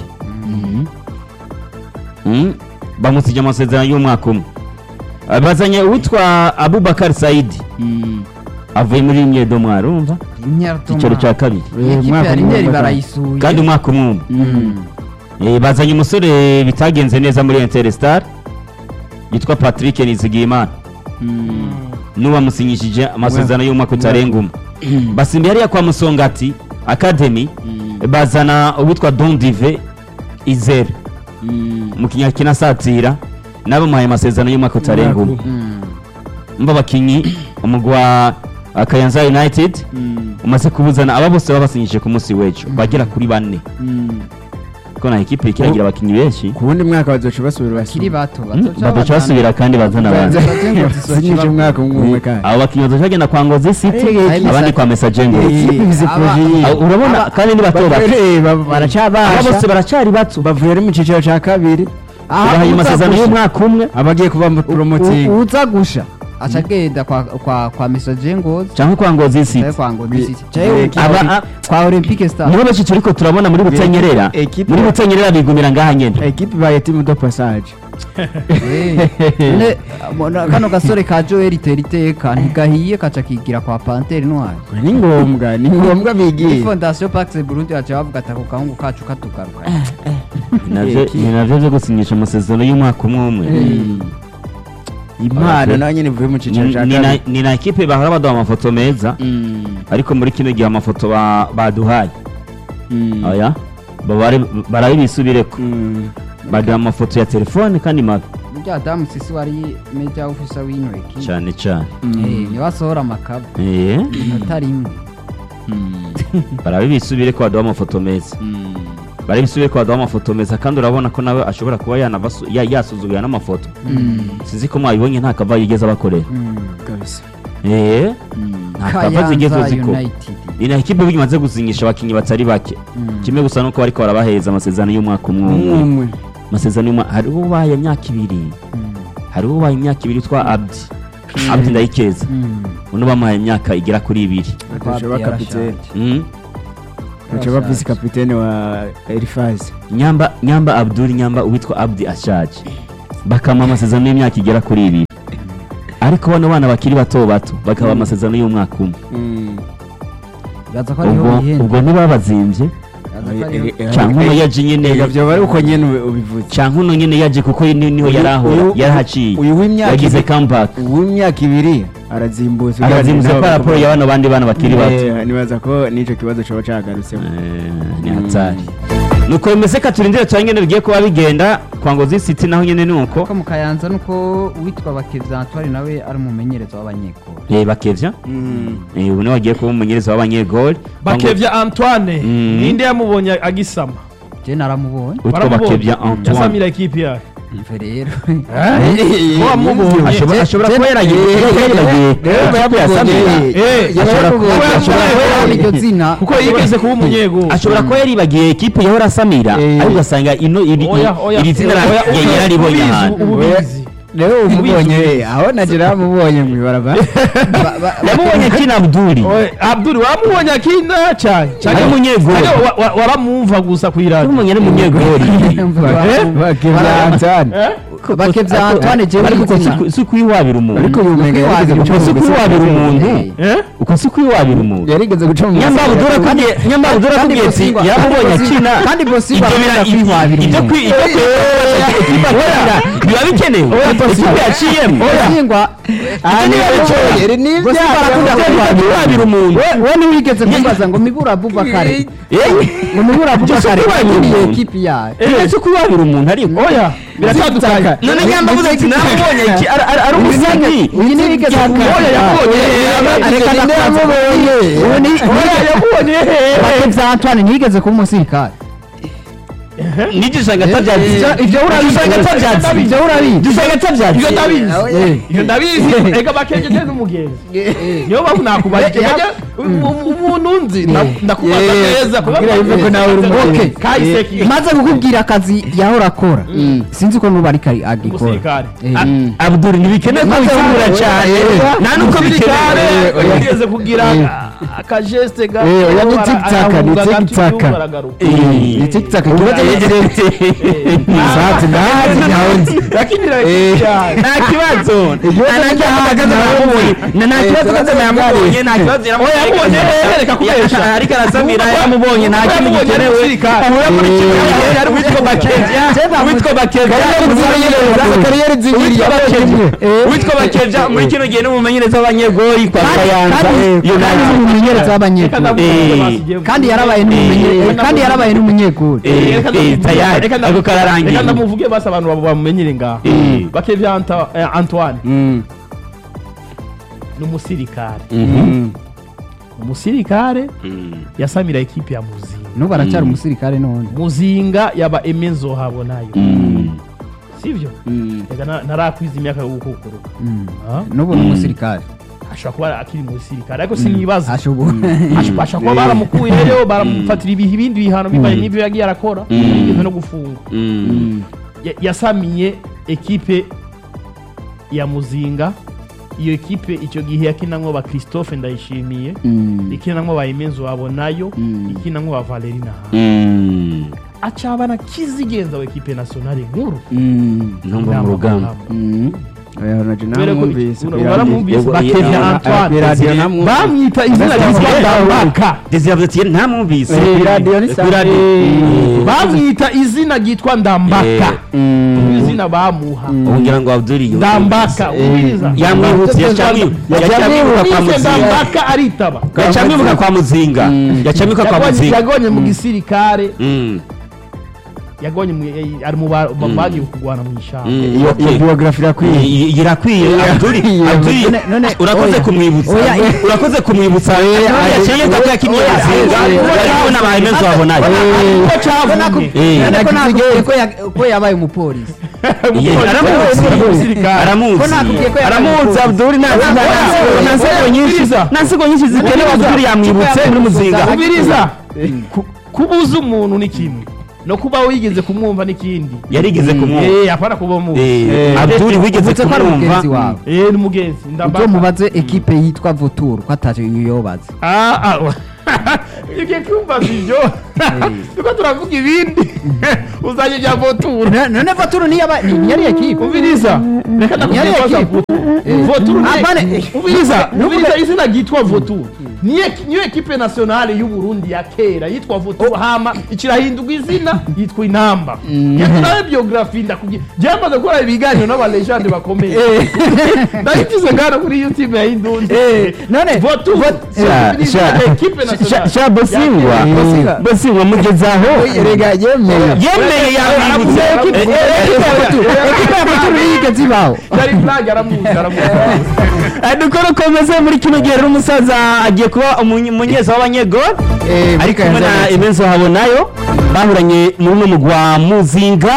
Mm. bamusije amasezerano y'umwaka umwe Ah, bazanye uwitwa abubakar saidi avuye muri myedo noir urumva icyicaro cya kabiri Iyi Eh, kipe mwaka ya umwe Rinderi batanu. barayisuye kandi umwaka umwe umwe Mm. Eh, bazanye umusore bitagenze neza muri interstar yitwa patrick nizigiyimana n'uwamusinyishije amasezerano y'umwaka utarenga umwe basimbiye hariya kwa musongati academy bazana uwitwa don dive izere umukinnyi akina asatira n'abamuhaye amasezerano y'umwaka utarenga umwe Mm. mba abakinnyi umugwi wa uh, kayanza united umaze kubuzana aba bose babasinyije ku munsi w'ejo bagera kuri bane kuko na ekipe ikiragira abakinnyi benshi ku wundi mwaka bazoca basubira kiri basubira bato badaca basubira kandi bazana abandi sinyije umwaka umwe umwe kandi abo bakinnyi bazoca bagenda kwa ngozi city Eh, abandi kwa mesajengo ikipe izi Aba- proje yiyi Abo- urabona kandi ni bato bato aba bose baracabasha baracyari bato bavuye ari mu cyiciro cya kabiri bahaye amasezerano y'umwaka umwe abagiye kuba mu promoting uza gusha aca agenda kwa kwa kwa mesaje ngozi cyangwa kwa ngozi cyangwa city kwa ngozi city Eh, cyangwa kwa aba- Oli- a- kwa olympique star nibo benshi turiko turabona muri butenyerera Ekipe- muri butenyerera bigumira ngaha nyene ekipe baye timu do passage Eh, none, mo- kano gasore ka joel itera iteka ntigahiye kaca kigira kwa pantere noire ni ngombwa ni ngombwa muri bigiye fondation pax burundi baca bavuga ati ako gahungu kacu katugaruka Navyo- Eki- ni navyo vyo gusinyisha amasezerano y'umwaka umwe umwe impano Okay. nayo nyine ivuye mu cyiciro Ni- cya ni na- kabiri ni na ekipe bahora baduha amafoto meza ariko muri kino gihe amafoto ba- baduhaye oya babare- barabe bisubireko baduha amafoto ya telefone kandi mabi burya adamu sisi wari meja ofisa w'ino ekipe cyane cyane Eh, niwe asohora amakaba Eh, inota rimwe barabe bisubireko baduha amafoto meza barabe bisubireko baduha amafoto meza kandi urabona ko nawe ashobora kuba yanavasu- ya- yasuzugura n'amafoto sinzi ko mwabibonye nta kava yigeze abakorera kabisa Eh, nta kava zigeze kayanza uziko united ni na ekipe burya imaze gusinyisha abakinnyi batari bake kimwe gusa nuko bariko barabaheza amasezerano y'umwaka umwe umwe umwe amasezerano y'umwaka hariho ubaye imyaka ibiri hariho ubaye imyaka ibiri twa abdi abdi ndayikeza uno bamuhaye imyaka igera kuri ibiri Akaca aba kapitene Mm. akaca aba visi kapitene wa Elifazi nyamba nyamba abdul nyamba uwitwa abdi ashaje bakama amasezerano y'imyaka igera kuri ibiri ariko bano bana bakiri bato bato bakaba amasezerano y'umwaka umwe bibaza ko ariho ubwo bihenda ubwo ntibabazimbye cyangwa uno yaje nyine Ega byoba ari uko nyene ubi- ubivuze cyangwa uno nyine yaje kuko ni- niho yari ahora Uyu- yarahaciye uyu w'imyaka yagize ibiri- comeback uw'imyaka ibiri arazimbutse arazimuze ugereranyije ko raporo n'abo- ya bano bandi bana bakiri bato Eh, nibaza ko n'icyo kibazo coba cagarutsemo Eh, ni hatari nuko bimeze ka turindire cyane nyine bigiye kuba bigenda kwa ngozi city naho nyine ni uko ko mu kayanza nuko uwitwa bakevya antoine nawe ari umumenyereza w'abanyekuru Eh, bakevya Eh, ubu niwe wagiye kuba umumenyereza w'abanyegoli bakevya antoine Mm. ninde yamubonye agisama je naramubonye witwa Baramubonye. bakevya antoine yasamira ekipi yayo mve rero ko wamubonye ashobora ashobora kuba yaragiye yaragiye Eh, ashobora kuba kuba ashobora kuba yaragiye- iryo zina kuko yigeze kuba umunyeguru ashobora kuba yaribagiye ekipe yahora asamira Eh. ariko ugasanga ino iri Oya, oya, iri zina oya, yari oya, yararibonye ubizi, ahantu ububizi. rero umubonye aho nagira yamubonye mu ibarabara yamubonye kina abduri Oya, abdul wamubonye akina cyane ari umunyegoli Ariko wa- wa- waramwumva gusa ku iradiyo umumenye ari umunyegoli bakevya Antoine bakevya antoine jewe ariko iryo zina si- si kwiwabira umuntu ariko uyu mwenga yarigeze guca uko si mu kwiwabira gusiga- umuntu Eh. uko si kwiwabira umuntu yarigeze guca mu nyamba gusiga- abdura kubwiye nyamba abdura kandi kubwiye ati Bosingwa- yaramubonye kandi akina Bosingwa- kandi Bosingwa ibyo bira- arakunda kwihwabira ibyo umuntu. kwi- ibyo kwihwabira biba bikenewe ikipe yaciyemo bosingwa Ah, ni ibyo ni ibyo Bosingwa arakunda kwihwabira kwihwabira umuntu we ntiwigeze kumbaza ngo mibura abubakare Eh? ngo mibura abubakare kwihwabira yakiniye umuntu. ekipi yayo Ibyo si kwihwabira umuntu ariko oya biratandukanye none nyamba avuze ati namubonye iki ari ari- ari umusingi uyu ntiwigeze oya yabonye reka ndakubonye ubu ni oya yabonye bakevya antoine ntiyigeze kuba umusirikare nigishanga atabyatsi Ibyo- ibyo urabizi. Igishanga atabyatsi ibyo urabizi gishanga atabyatsi ibyo ndabizi ibyo ndabizi reka bakejeje n'umugenzi niyo mpamvu nakubajije Bajya- um- umuntu nzi nda- ndakubaza Yeah. neza Kugira yumve ko nawe uri umuntu. Okay. kahise ki maze kukubwira akazi yahora akora sinzi ko nuba ariko agikora umusirikare Eh. abdul ntibikenewe ko bifungura cyane nta nuko umusirikare bikenewe yigeze kugira akajeste gato Eh, oya, ni bara- tic-tac, arahunga ni gato tic-tac. igihugu aragaruka. Eh. ni tiktak ikibazo ni direct sati ndahazi ntawundi yakinira Eh. ekipi yayo nta kibazo Ikibazo nta ni kibazo ndahazi namubonye ntawundi. nta kibazo Eh, kaza namubonye nta kibazo Oya, yamubonye, reka kubesha. ariko arasabira yamubonye nta kintu Yamubonye ari gikenewe umusirikare. ahura muri Eh. kimwe yari witwa bakevya witwa bakevya kariyeri zibiri witwa bakevya Eh. witwa bakevya muri kino gihe n'umumenyereza w'abanyegori kwa kayanza kandi kandi United. n'umumenyereza Reka w'abanyekuru ndamuvuge Eh. basigiye kandi yarabaye n'umumenyereza Eh. kandi yarabaye n'umunyekuru Eh, Reka eh, ndamuvuge- tayari reka ndamu- ako kararangiye reka ndamuvuge basi abantu babo bamumenyere ngaho Eh. bakevya Anta- eh, antoine Mm. ni umusirikare Mhm. umusirikare Mm. yasamira ekipi ya muzinga n'ubu aracyari umusirikare none muzinga yaba emenzo habonayo Mm. sivyo Mm. reka na- narakwiza imyaka yo gukukuruka Ah? n'ubu ni umusirikare ashobora kuba akiri umusirikare ariko sinibaza ashobora Ash- ashobora kuba baramukuyeyo baramufatira ibihe ibindi bihano bivanye n'ibyo yagiye arakora Mm. yigeze no gufungwa Mm. Ya- yasamiye ekipe ya muzinga iyo ekipe icyo gihe yakinamwo ba christophe ndayishimiye ikinamwo ba emenzo wabonayo ikinamwo ba valerina Mm. acabana kizigenza wa ekipe nationale nkuru ntumva mu rugamba oya naje Kubera ko namwumvise iki- ku baramwumvise Yego, bakevya yego, antoine ku iradiyo namwumvise. bamwita izina Ndetse ryitwa bakevya ndambaka Desire yavuze ati ntamwumvise Eh, ku iradiyo ni Ku sawa. iradiyo. Eh. bamwita izina ryitwa ndambaka Mm. izina bamuha ubu ngira ngo abdul yumvise. ndambaka Eh. ubiriza yamwibutse yacamwibuka yacamwibuka kwa Yise muzinga ndambaka aritaba yacamwibuka kwa muzinga Mm. yacamwibuka kwa Yagonye- muzinga yagonye mu gisirikare Mm. yagonye mu- eh, ari mu ba- ba- bagiye kurwana mu ishyamba Mm. iyo Okay. iyo biography irakwiye I- i- irakwiye abdul abdul None- none- urakoze oya. kumwibutsa Oya, urakoze kumwibutsa yaciye ko yakinnye oya, muzinga oya, yarimo n'abahemezo wabonayo ko cavumye Eh. ariko nakubwiye ko ya- ko yabaye umupolisi aramuzi Ko nakubwiye ko yabaye aramuzi umupolisi. abdul nta Aramuzi. nta nsego nyinshi Ubiriza. nta nsego nyinshi zikenewe abdul yamwibutse muri muzinga ubiriza Ku- kuba uzi umuntu ni kimwe no kuba wigeze kumwumva n'ikindi yarigeze kumwumva Eh, apana kuba umuzi Eh, abdul wigeze Uvutse ko ari kumwumva mugenzi wawe Eh, ni mugenzi ubwo ndabaka mubaze ekipe yitwa votour ko ataje yobaze Ah, ah, wa- ugiye kumbaza ibyo tuko turavuga ibindi uzanye ibya votura none votour niyo aba- ni- ni yari ekipe ubiriza reka ndakubwira Yari ko za ekipe. votura votura Ah, ni- bane- ubiriza ubiriza izina ryitwa votura niyo niyo ekipe nationale y'u Burundi ya kera yitwa votura hama ikirahindurwa izina yitwa intamba nawe biography ndakubwira byamaze gukora ibiganiro n'aba legende bakomeye ndayigize ngana kuri youtube ya indundi none votura Sha- Ubiriza, sha- ekipe sha- nationale sha bosingwa ya kera. Bosingwa. bosingwa mugezaho rega yemeye yemeye yamwibutse Ekipe- Eh, eh, ekipe ya votour ekipe ya votour yigeze ibaho yari flag aramuzi aramuzi Eh, dukora ukomeze muri kino gihe rero umusaza agiye kuba umunye- umunyeza w'abanyegol ari kumwe na imenzo habonayo bahuranye muri uno mugwi wa muzinga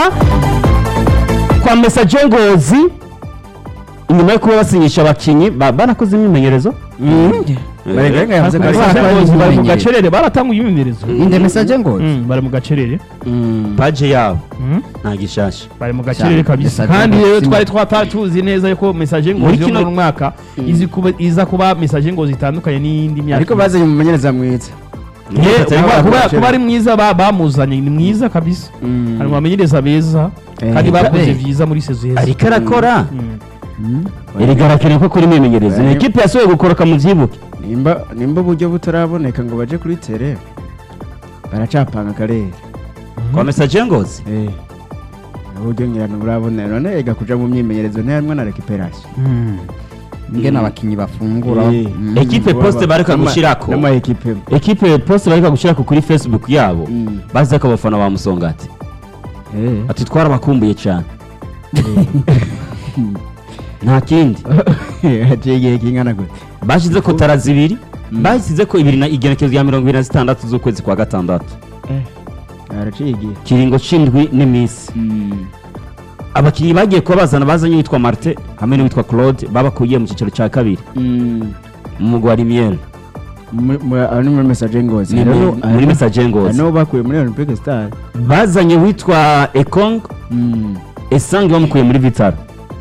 kwa mesaje ngozi inyuma yo kuba basinyisha abakinnyi ba- banakoze imyimenyerezo barenga yavuze ko ari Bari- bari mu Bari- gacerere baratanguye imyimenyerezo inde message ngo Mm, bari mu gacerere paje yabo Mm, nta gishasha bari mu gacerere Cyane. kabisa Message kandi ngo rero si- twari twata tuzi neza yuko message ngo Muri yo kino- muri mwaka izi kuba iza kuba message ngo zitandukanye n'iyindi myaka ariko bazanye umumenyereza mwiza Yeah, Batari kuba- kuba- bakoresheje. kuba ari mwiza ba- bamuzanye ni mwiza kabisa hari mu bamenyereza beza Eh, kandi bakoze eh. vyiza muri sezo heza ariko arakora Mm. erega arakeneye ko kuri imyimenyerezo ni ikipe yasohoye gukoroka mu byibuke nimba nimba uburyo butaraboneka ngo baje kuri tere baracapanga akarere kwa mesaje ngozi eh uburyo ngirana burabonera none ega kuja mu myimenyerezo ntiharimwo na recuperation ngene abakinyi bafungura Eh. Mm. Ekipe poste bareka gushirako. n'ama ekipe ekipe poste bareka gushyira kuri facebook yabo Mm. bazi ko abafana ba musongati eh ati twarabakumbuye cyane nta kindi haciye igihe kingana gute bashyize ko tara zibiri bashyize ko ibiri na igenekerezo rya mirongo ibiri na zitandatu z'ukwezi kwa gatandatu haraciye igihe kiringo c'indwi n'iminsi abakinnyi bagiye kuba bazana bazanye uwitwa martin hamwe n'uwitwa claude babakuye mu cyiciro cya kabiri mu mugwi wa rimiyeri ari muri message ngozi ni mu- muri message ngozi hano bakuye muri olympic star bazanye uwitwa ekong esange bamukuye muri vitara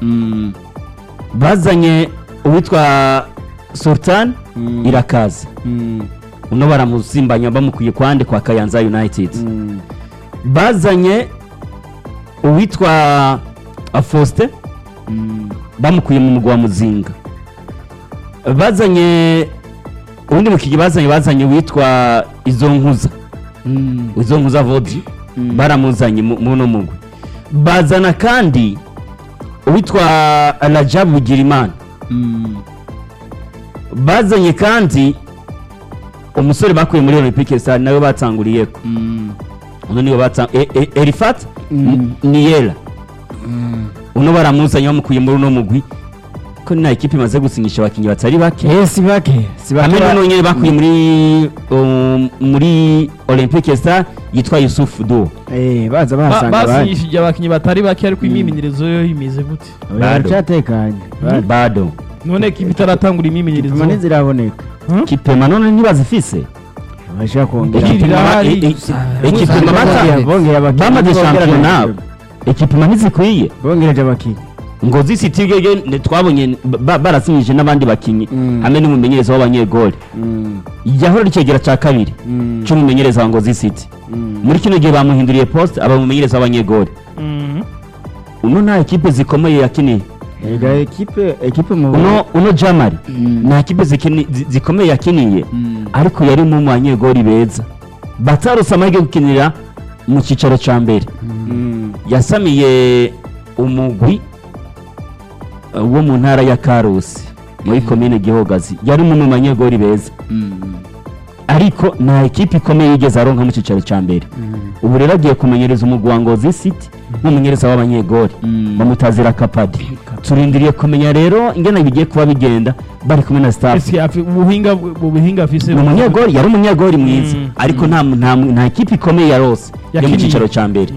bazanye uwitwa sultan irakaza uno baramusimbanya bamukuye kwande kwa kayanza united bazanye uwitwa faustin bamukuye mu mugwa wa muzinga bazanye ubundi mukinnyi bazanye bazanye witwa izo nkuza izo nkuza vodi baramuzanye mu mu uno mugwi bazana kandi uwitwa rajabu bugirimana bazanye kandi umusore bakuye muri olympique star nawe batanguriyeko uno niwe batang e, e, erifat niyera uno baramuzanye bamukuye muri uno mugwi ko nta ekipe imaze gusinyisha abakinnyi batari bake eh si bake si bake hamwe n'uno nyine bakuye muri um, muri olympique star yitwa yusuf do eh baza Ba- bahasanga abandi basinyishije abakinnyi batari bake ariko imyimenyerezo yo imeze gute Oya, Bado. baracatekanye Bado. bado none ekipa itaratangura imyimenyerezo Ipima ntiziraboneka kipema none ntibazifise bashaka kongera Iri Ekipema ba- irahari. e- e- Gusa- ekipema gusa- bata- Bongera- bongera abakinnyi bamaze bongera shampiyona abakinnyi. ekipema ntizikwiye bongereje abakinnyi ngo zisiti ibyo twabonye ba- barasinyije n'abandi bakinnyi Mm. hamwe n'umumenyereza w'abanyegoli yahora rikegera cya kabiri cy'umumenyereza wa ngozi city muri kino gihe bamuhinduriye poste aba umumenyereza w'abanyegoli Mhm. uno nta ekipe zikomeye yakiniye ega ekipe ekipe mu uno uno jamari nta ekipe zikini- zi- zikomeye yakiniye ariko yari mu banyegoli beza batarose amahirwe yo gukinira mu cyicaro cya mbere Mm. yasamiye umugwi uh, wo mu ntara ya karusi muri komine gihogazi yari umwe mu banyegoli beza ariko nta ekipe ikomeye yigeze aronka mu cyicaro cya mbere ubu rero agiye kumenyereza umugwi wa ngozi city nk'umumenyereza w'abanyegoli bamutazira kapadi turindiriye kumenya rero ingene bigiye kuba bigenda bari kumwe na staff Ese afi- ubuhinga ubuhinga afise ni umunyegoli yari umunyegoli mwiza Mm. ariko nta nta nta ekipe ikomeye yarose yo mu Yakiniye. cyicaro cya mbere Mm.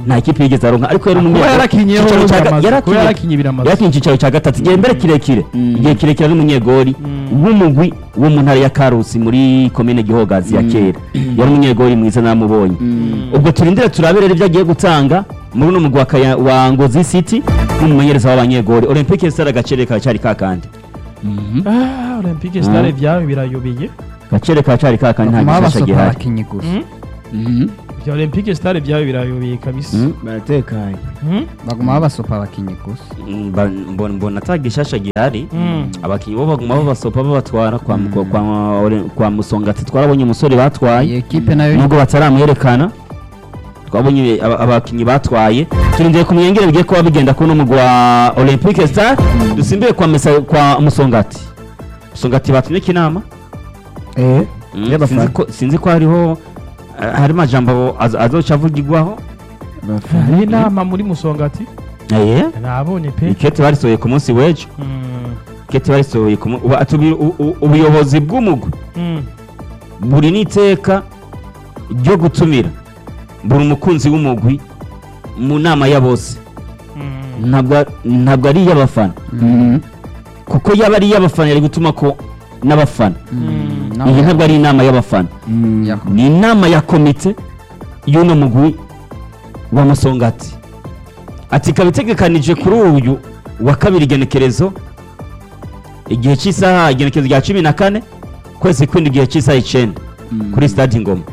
nta kipe yigeze aronka ariko yari kuba umunyegori yarakinyeho Icyicaro cya ga- biramaze, kuba yarakinye- yarakinye biramaze yakinye icyicaro cya gatatu igihe mbere kirekire Mm. igihe kirekire ari umunyegori w'umugwi wo mu ntara ya karusi muri komine gihogazi ya kera yari umunyegori mwiza namubonye ubwo turindire turabe rero ibyo agiye gutanga muri uno mugwi wa Kaya- wa ngozi city n'umumenyereza w'abanyegori olympique star agacere karacyari kakandi Ah, olympique stare byawe birayobeye gacere karacyari kakandi nta bakuma gishasha babasopa gihari abakinyi gusa Mm? bya olympique stare byawe birayobeye kabisa Mm, baratekanye Mm? baguma babasopa abakinyi gusa Mm, ba- mbona mbona ata gishasha gihari Mm. abakinnyi bo baguma babasopa babatwara kwa, kwa, kwa, kwa musongati twarabonye umusore batwaye iyi ekipe nayo nubwo bataramwerekana twabonye aba- abakinnyi batwaye turindiriye kumenya ingene bigiye kuba bigenda kuri uno mugwi wa olympique star dusimbiye kwa, mesa, kwa musongati musongati batumye inama eh Mm, y'abafana. sinzi ko- sinzi ko hariho eh, hari amajambo az- azoca avugirwaho hari inama muri musongati Eh, nabonye pe ikete barisohoye ku munsi w'ejo Mm. ikete barisohoye ku mu- ubu- atubi- u- u- ubuyobozi bw'umugwi Mm. buri n'iteka ryo gutumira buri umukunzi w'umugwi mu nama ya bose Mm. ntabwo ntabwo ari iy'abafana kuko yaba ari iy'abafana yari gutuma ko n'abafana Mm. iyi ntabwo ari inama y'abafana ni inama ya komite y'uno mugwi wa musongati ati ikaba itegekanije kuri uyu wa kabiri igenekerezo igihe cy'isaha igenekerezo rya cumi na kane kwezi kwindi igihe cy'isaha icyenda kuri stade ingoma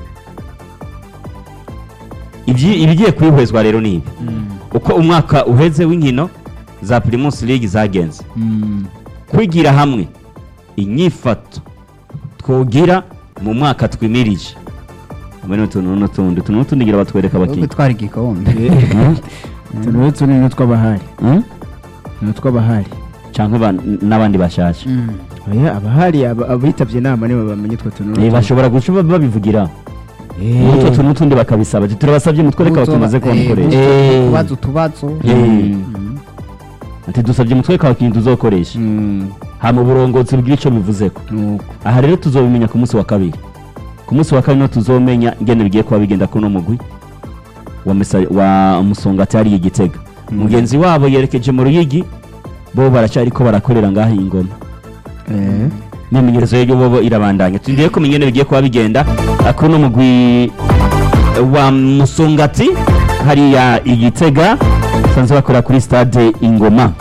Ibyi- ibigiye kwihwezwa rero ni ibi uko umwaka uheze w'inkino za primus league zagenze kwigira hamwe inyifato twogira mu mwaka twimirije hamwe n'utuntu n'utundi utuntu n'utundi ngira batwereka wo abakinnyi gutwara igikombe utuntu n'utu ni n'utw'abahari Hmm? ni utw'abahari canke ba- n'abandi bashasha Mm. oya abahari aba- abitabye inama nibo bamenye utwo tuntu Eh, n'utu. bashobora guca ba- babivugira Eh. utwo tuntu n'utundi bakabisaba ati turabasabye mutwereke Uzoba- abakinnyi baze eh, kubamukoresha uzo- utubazo utubazo Eh. Mm. ati dusabye mutwereke abakinnyi tuzokoresha Mm, hama uburongozi bwira ico bivuzeko nuko. aha rero tuzobimenya ku munsi wa kabiri ku munsi wa kabiri niho tuzomenya ingene bigiye kuba bigenda kuri uno mugwi wa, Mesa- wa musongati hariya igitega mugenzi wabo yerekeje mu ruyigi bo baracyariko barakorera ngaho iyi ngoma Eh. imyimenyerezo yo bobo irabandanya tugiye kumenya ingene bigiye kuba bigenda ah, kuri uno mugwi wa musongati hariya igitega basanzwe bakorera kuri stade ingoma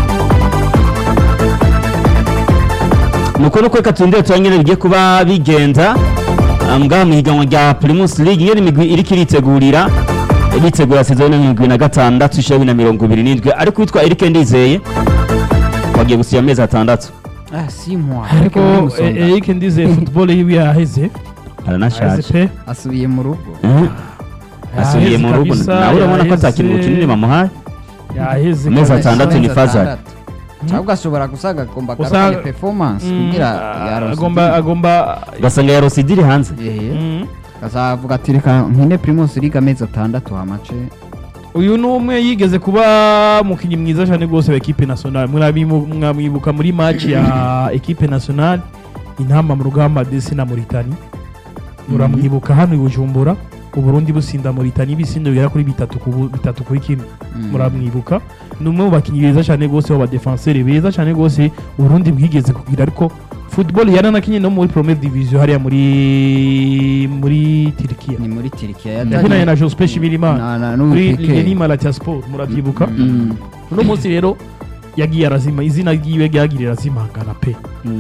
nuko nuko reka turindire turangire bigiye kuba bigenda ah, ngaha mu higanwa rya primus league iyo imigwi iriko iritegurira iritegura sezoni mirongo na gatandatu ishirini na mirongo ibiri n'indwi ariko witwa Eric Ndizeye wagiye gusiba amezi atandatu ah si moi ariko eh, Eric Ndize football yiwe yaheze yaheze aranashaje pe asubiye mu rugo Eh, asubiye mu rugo kabisa, nawe urabona ko yaheze. atakintu kinini bamuhaye yaheze Amezi kabisa. atandatu ni fazari cyangwa ashobora gusaga agomba Usanga- agarukane performance Mm, kugira ah, yarose agomba agomba ugasanga yarose idiri hanze Mm. azavuga ati reka nkine primus league amezi atandatu hamace uyu ni umwe yigeze kuba umukinnyi mwiza cyane rwose wa ekipe nationale Murabimu- mwamwibuka muri match ya ekipe nationale intamba mu rugamba desi na Mauritania muramwibuka hano i Bujumbura uburundi businda Mauritania ibisindo bigera kuri bitatu ku bu- bitatu kuri kimwe muramwibuka ni umwe mu bakinnyi beza cyane rwose b'abadefenseri beza cyane rwose uburundi bwigeze kugira ariko football yaranakinye no muri première division hariya muri muri Turkiya ni muri tirikiya yakinanye na Joseph Shimirimana na kuri n'ubupike Leni Malatya Sport murabyibuka uno munsi rero yagiye arazima izina ryiwe ryagiye rirazimangana pe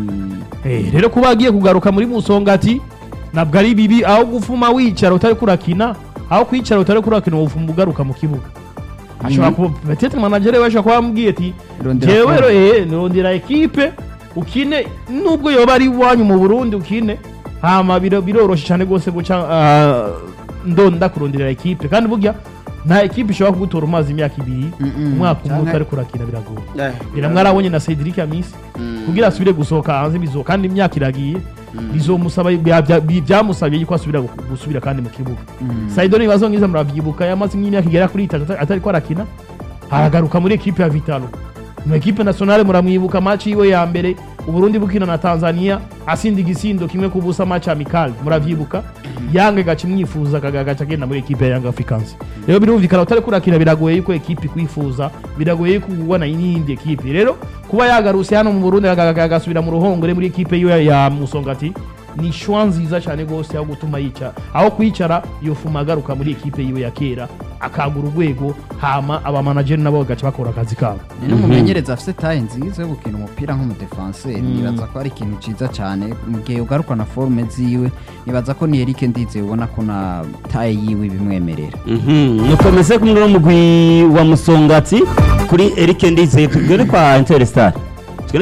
Eh, rero kuba agiye kugaruka muri musongati ntabwo ari bibi aho gufuma wicara utari kurakina aho kwicara utari kurakina ufuma ugaruka mu kibuga ashobora kuba petete manager we ashobora kuba yamubwiye ati Rondera jewe form." ro eh nirondera ekipe ukine nubwo yoba ari iwanyu mu Burundi ukine hama biro- biroroshe cyane rwose guca ah, ndonda kuronderera ekipe kandi burya nta ekipe ishobora kugutora umazi imyaka ibiri Mm-mm. umwaka umwe Canke- utari kurakina biragoye biramwarabonye na Cedric Amisi kugira asubire gusohoka hanze bizo kandi imyaka iragiye bizomusaba bya- bya- bi- byamusabye yuko asubira gu- gusubira kandi mu kibuga Saido nibazo ngiza muravyibuka yamaze nk'imyaka igera kuri itatu atari- atari ko arakina aragaruka muri ekipe ya Vitalo mu ekipe nationale muramwibuka match yiwe ya mbere Uburundi bukina na Tanzania asinda igisindo kimwe ku busa match amical muravyibuka Yanga gaca imwifuza akagaca agenda muri ekipe ya Young Africans rero birumvikana utari kurakina biragoye yuko ekipe ikwifuza biragoye yuko ubona n'iyindi ekipe rero kuba yagarutse hano mu Burundi aga- agasubira mu ruhongore muri ekipe yiwe ya Musongati ni shwa nziza cyane rwose aho gutuma yicara aho kwicara yofuma agaruka muri ekipe yiwe ya kera akagura urwego hama abamanageri nabo bagaca bakora akazi kabo ni n'umumenyereza afite taye nziza yo gukina umupira nk'umudefanseri nibaza ko ari ikintu cyiza cyane mu gihe ugaruka na forume ziwe nibaza ko ni Eric Ndize ubona ko na taye yiwe bimwemerera Mhm, nukomeze kumwe n'umugwi wa musongati kuri Eric Ndizeye tugere kwa Interstar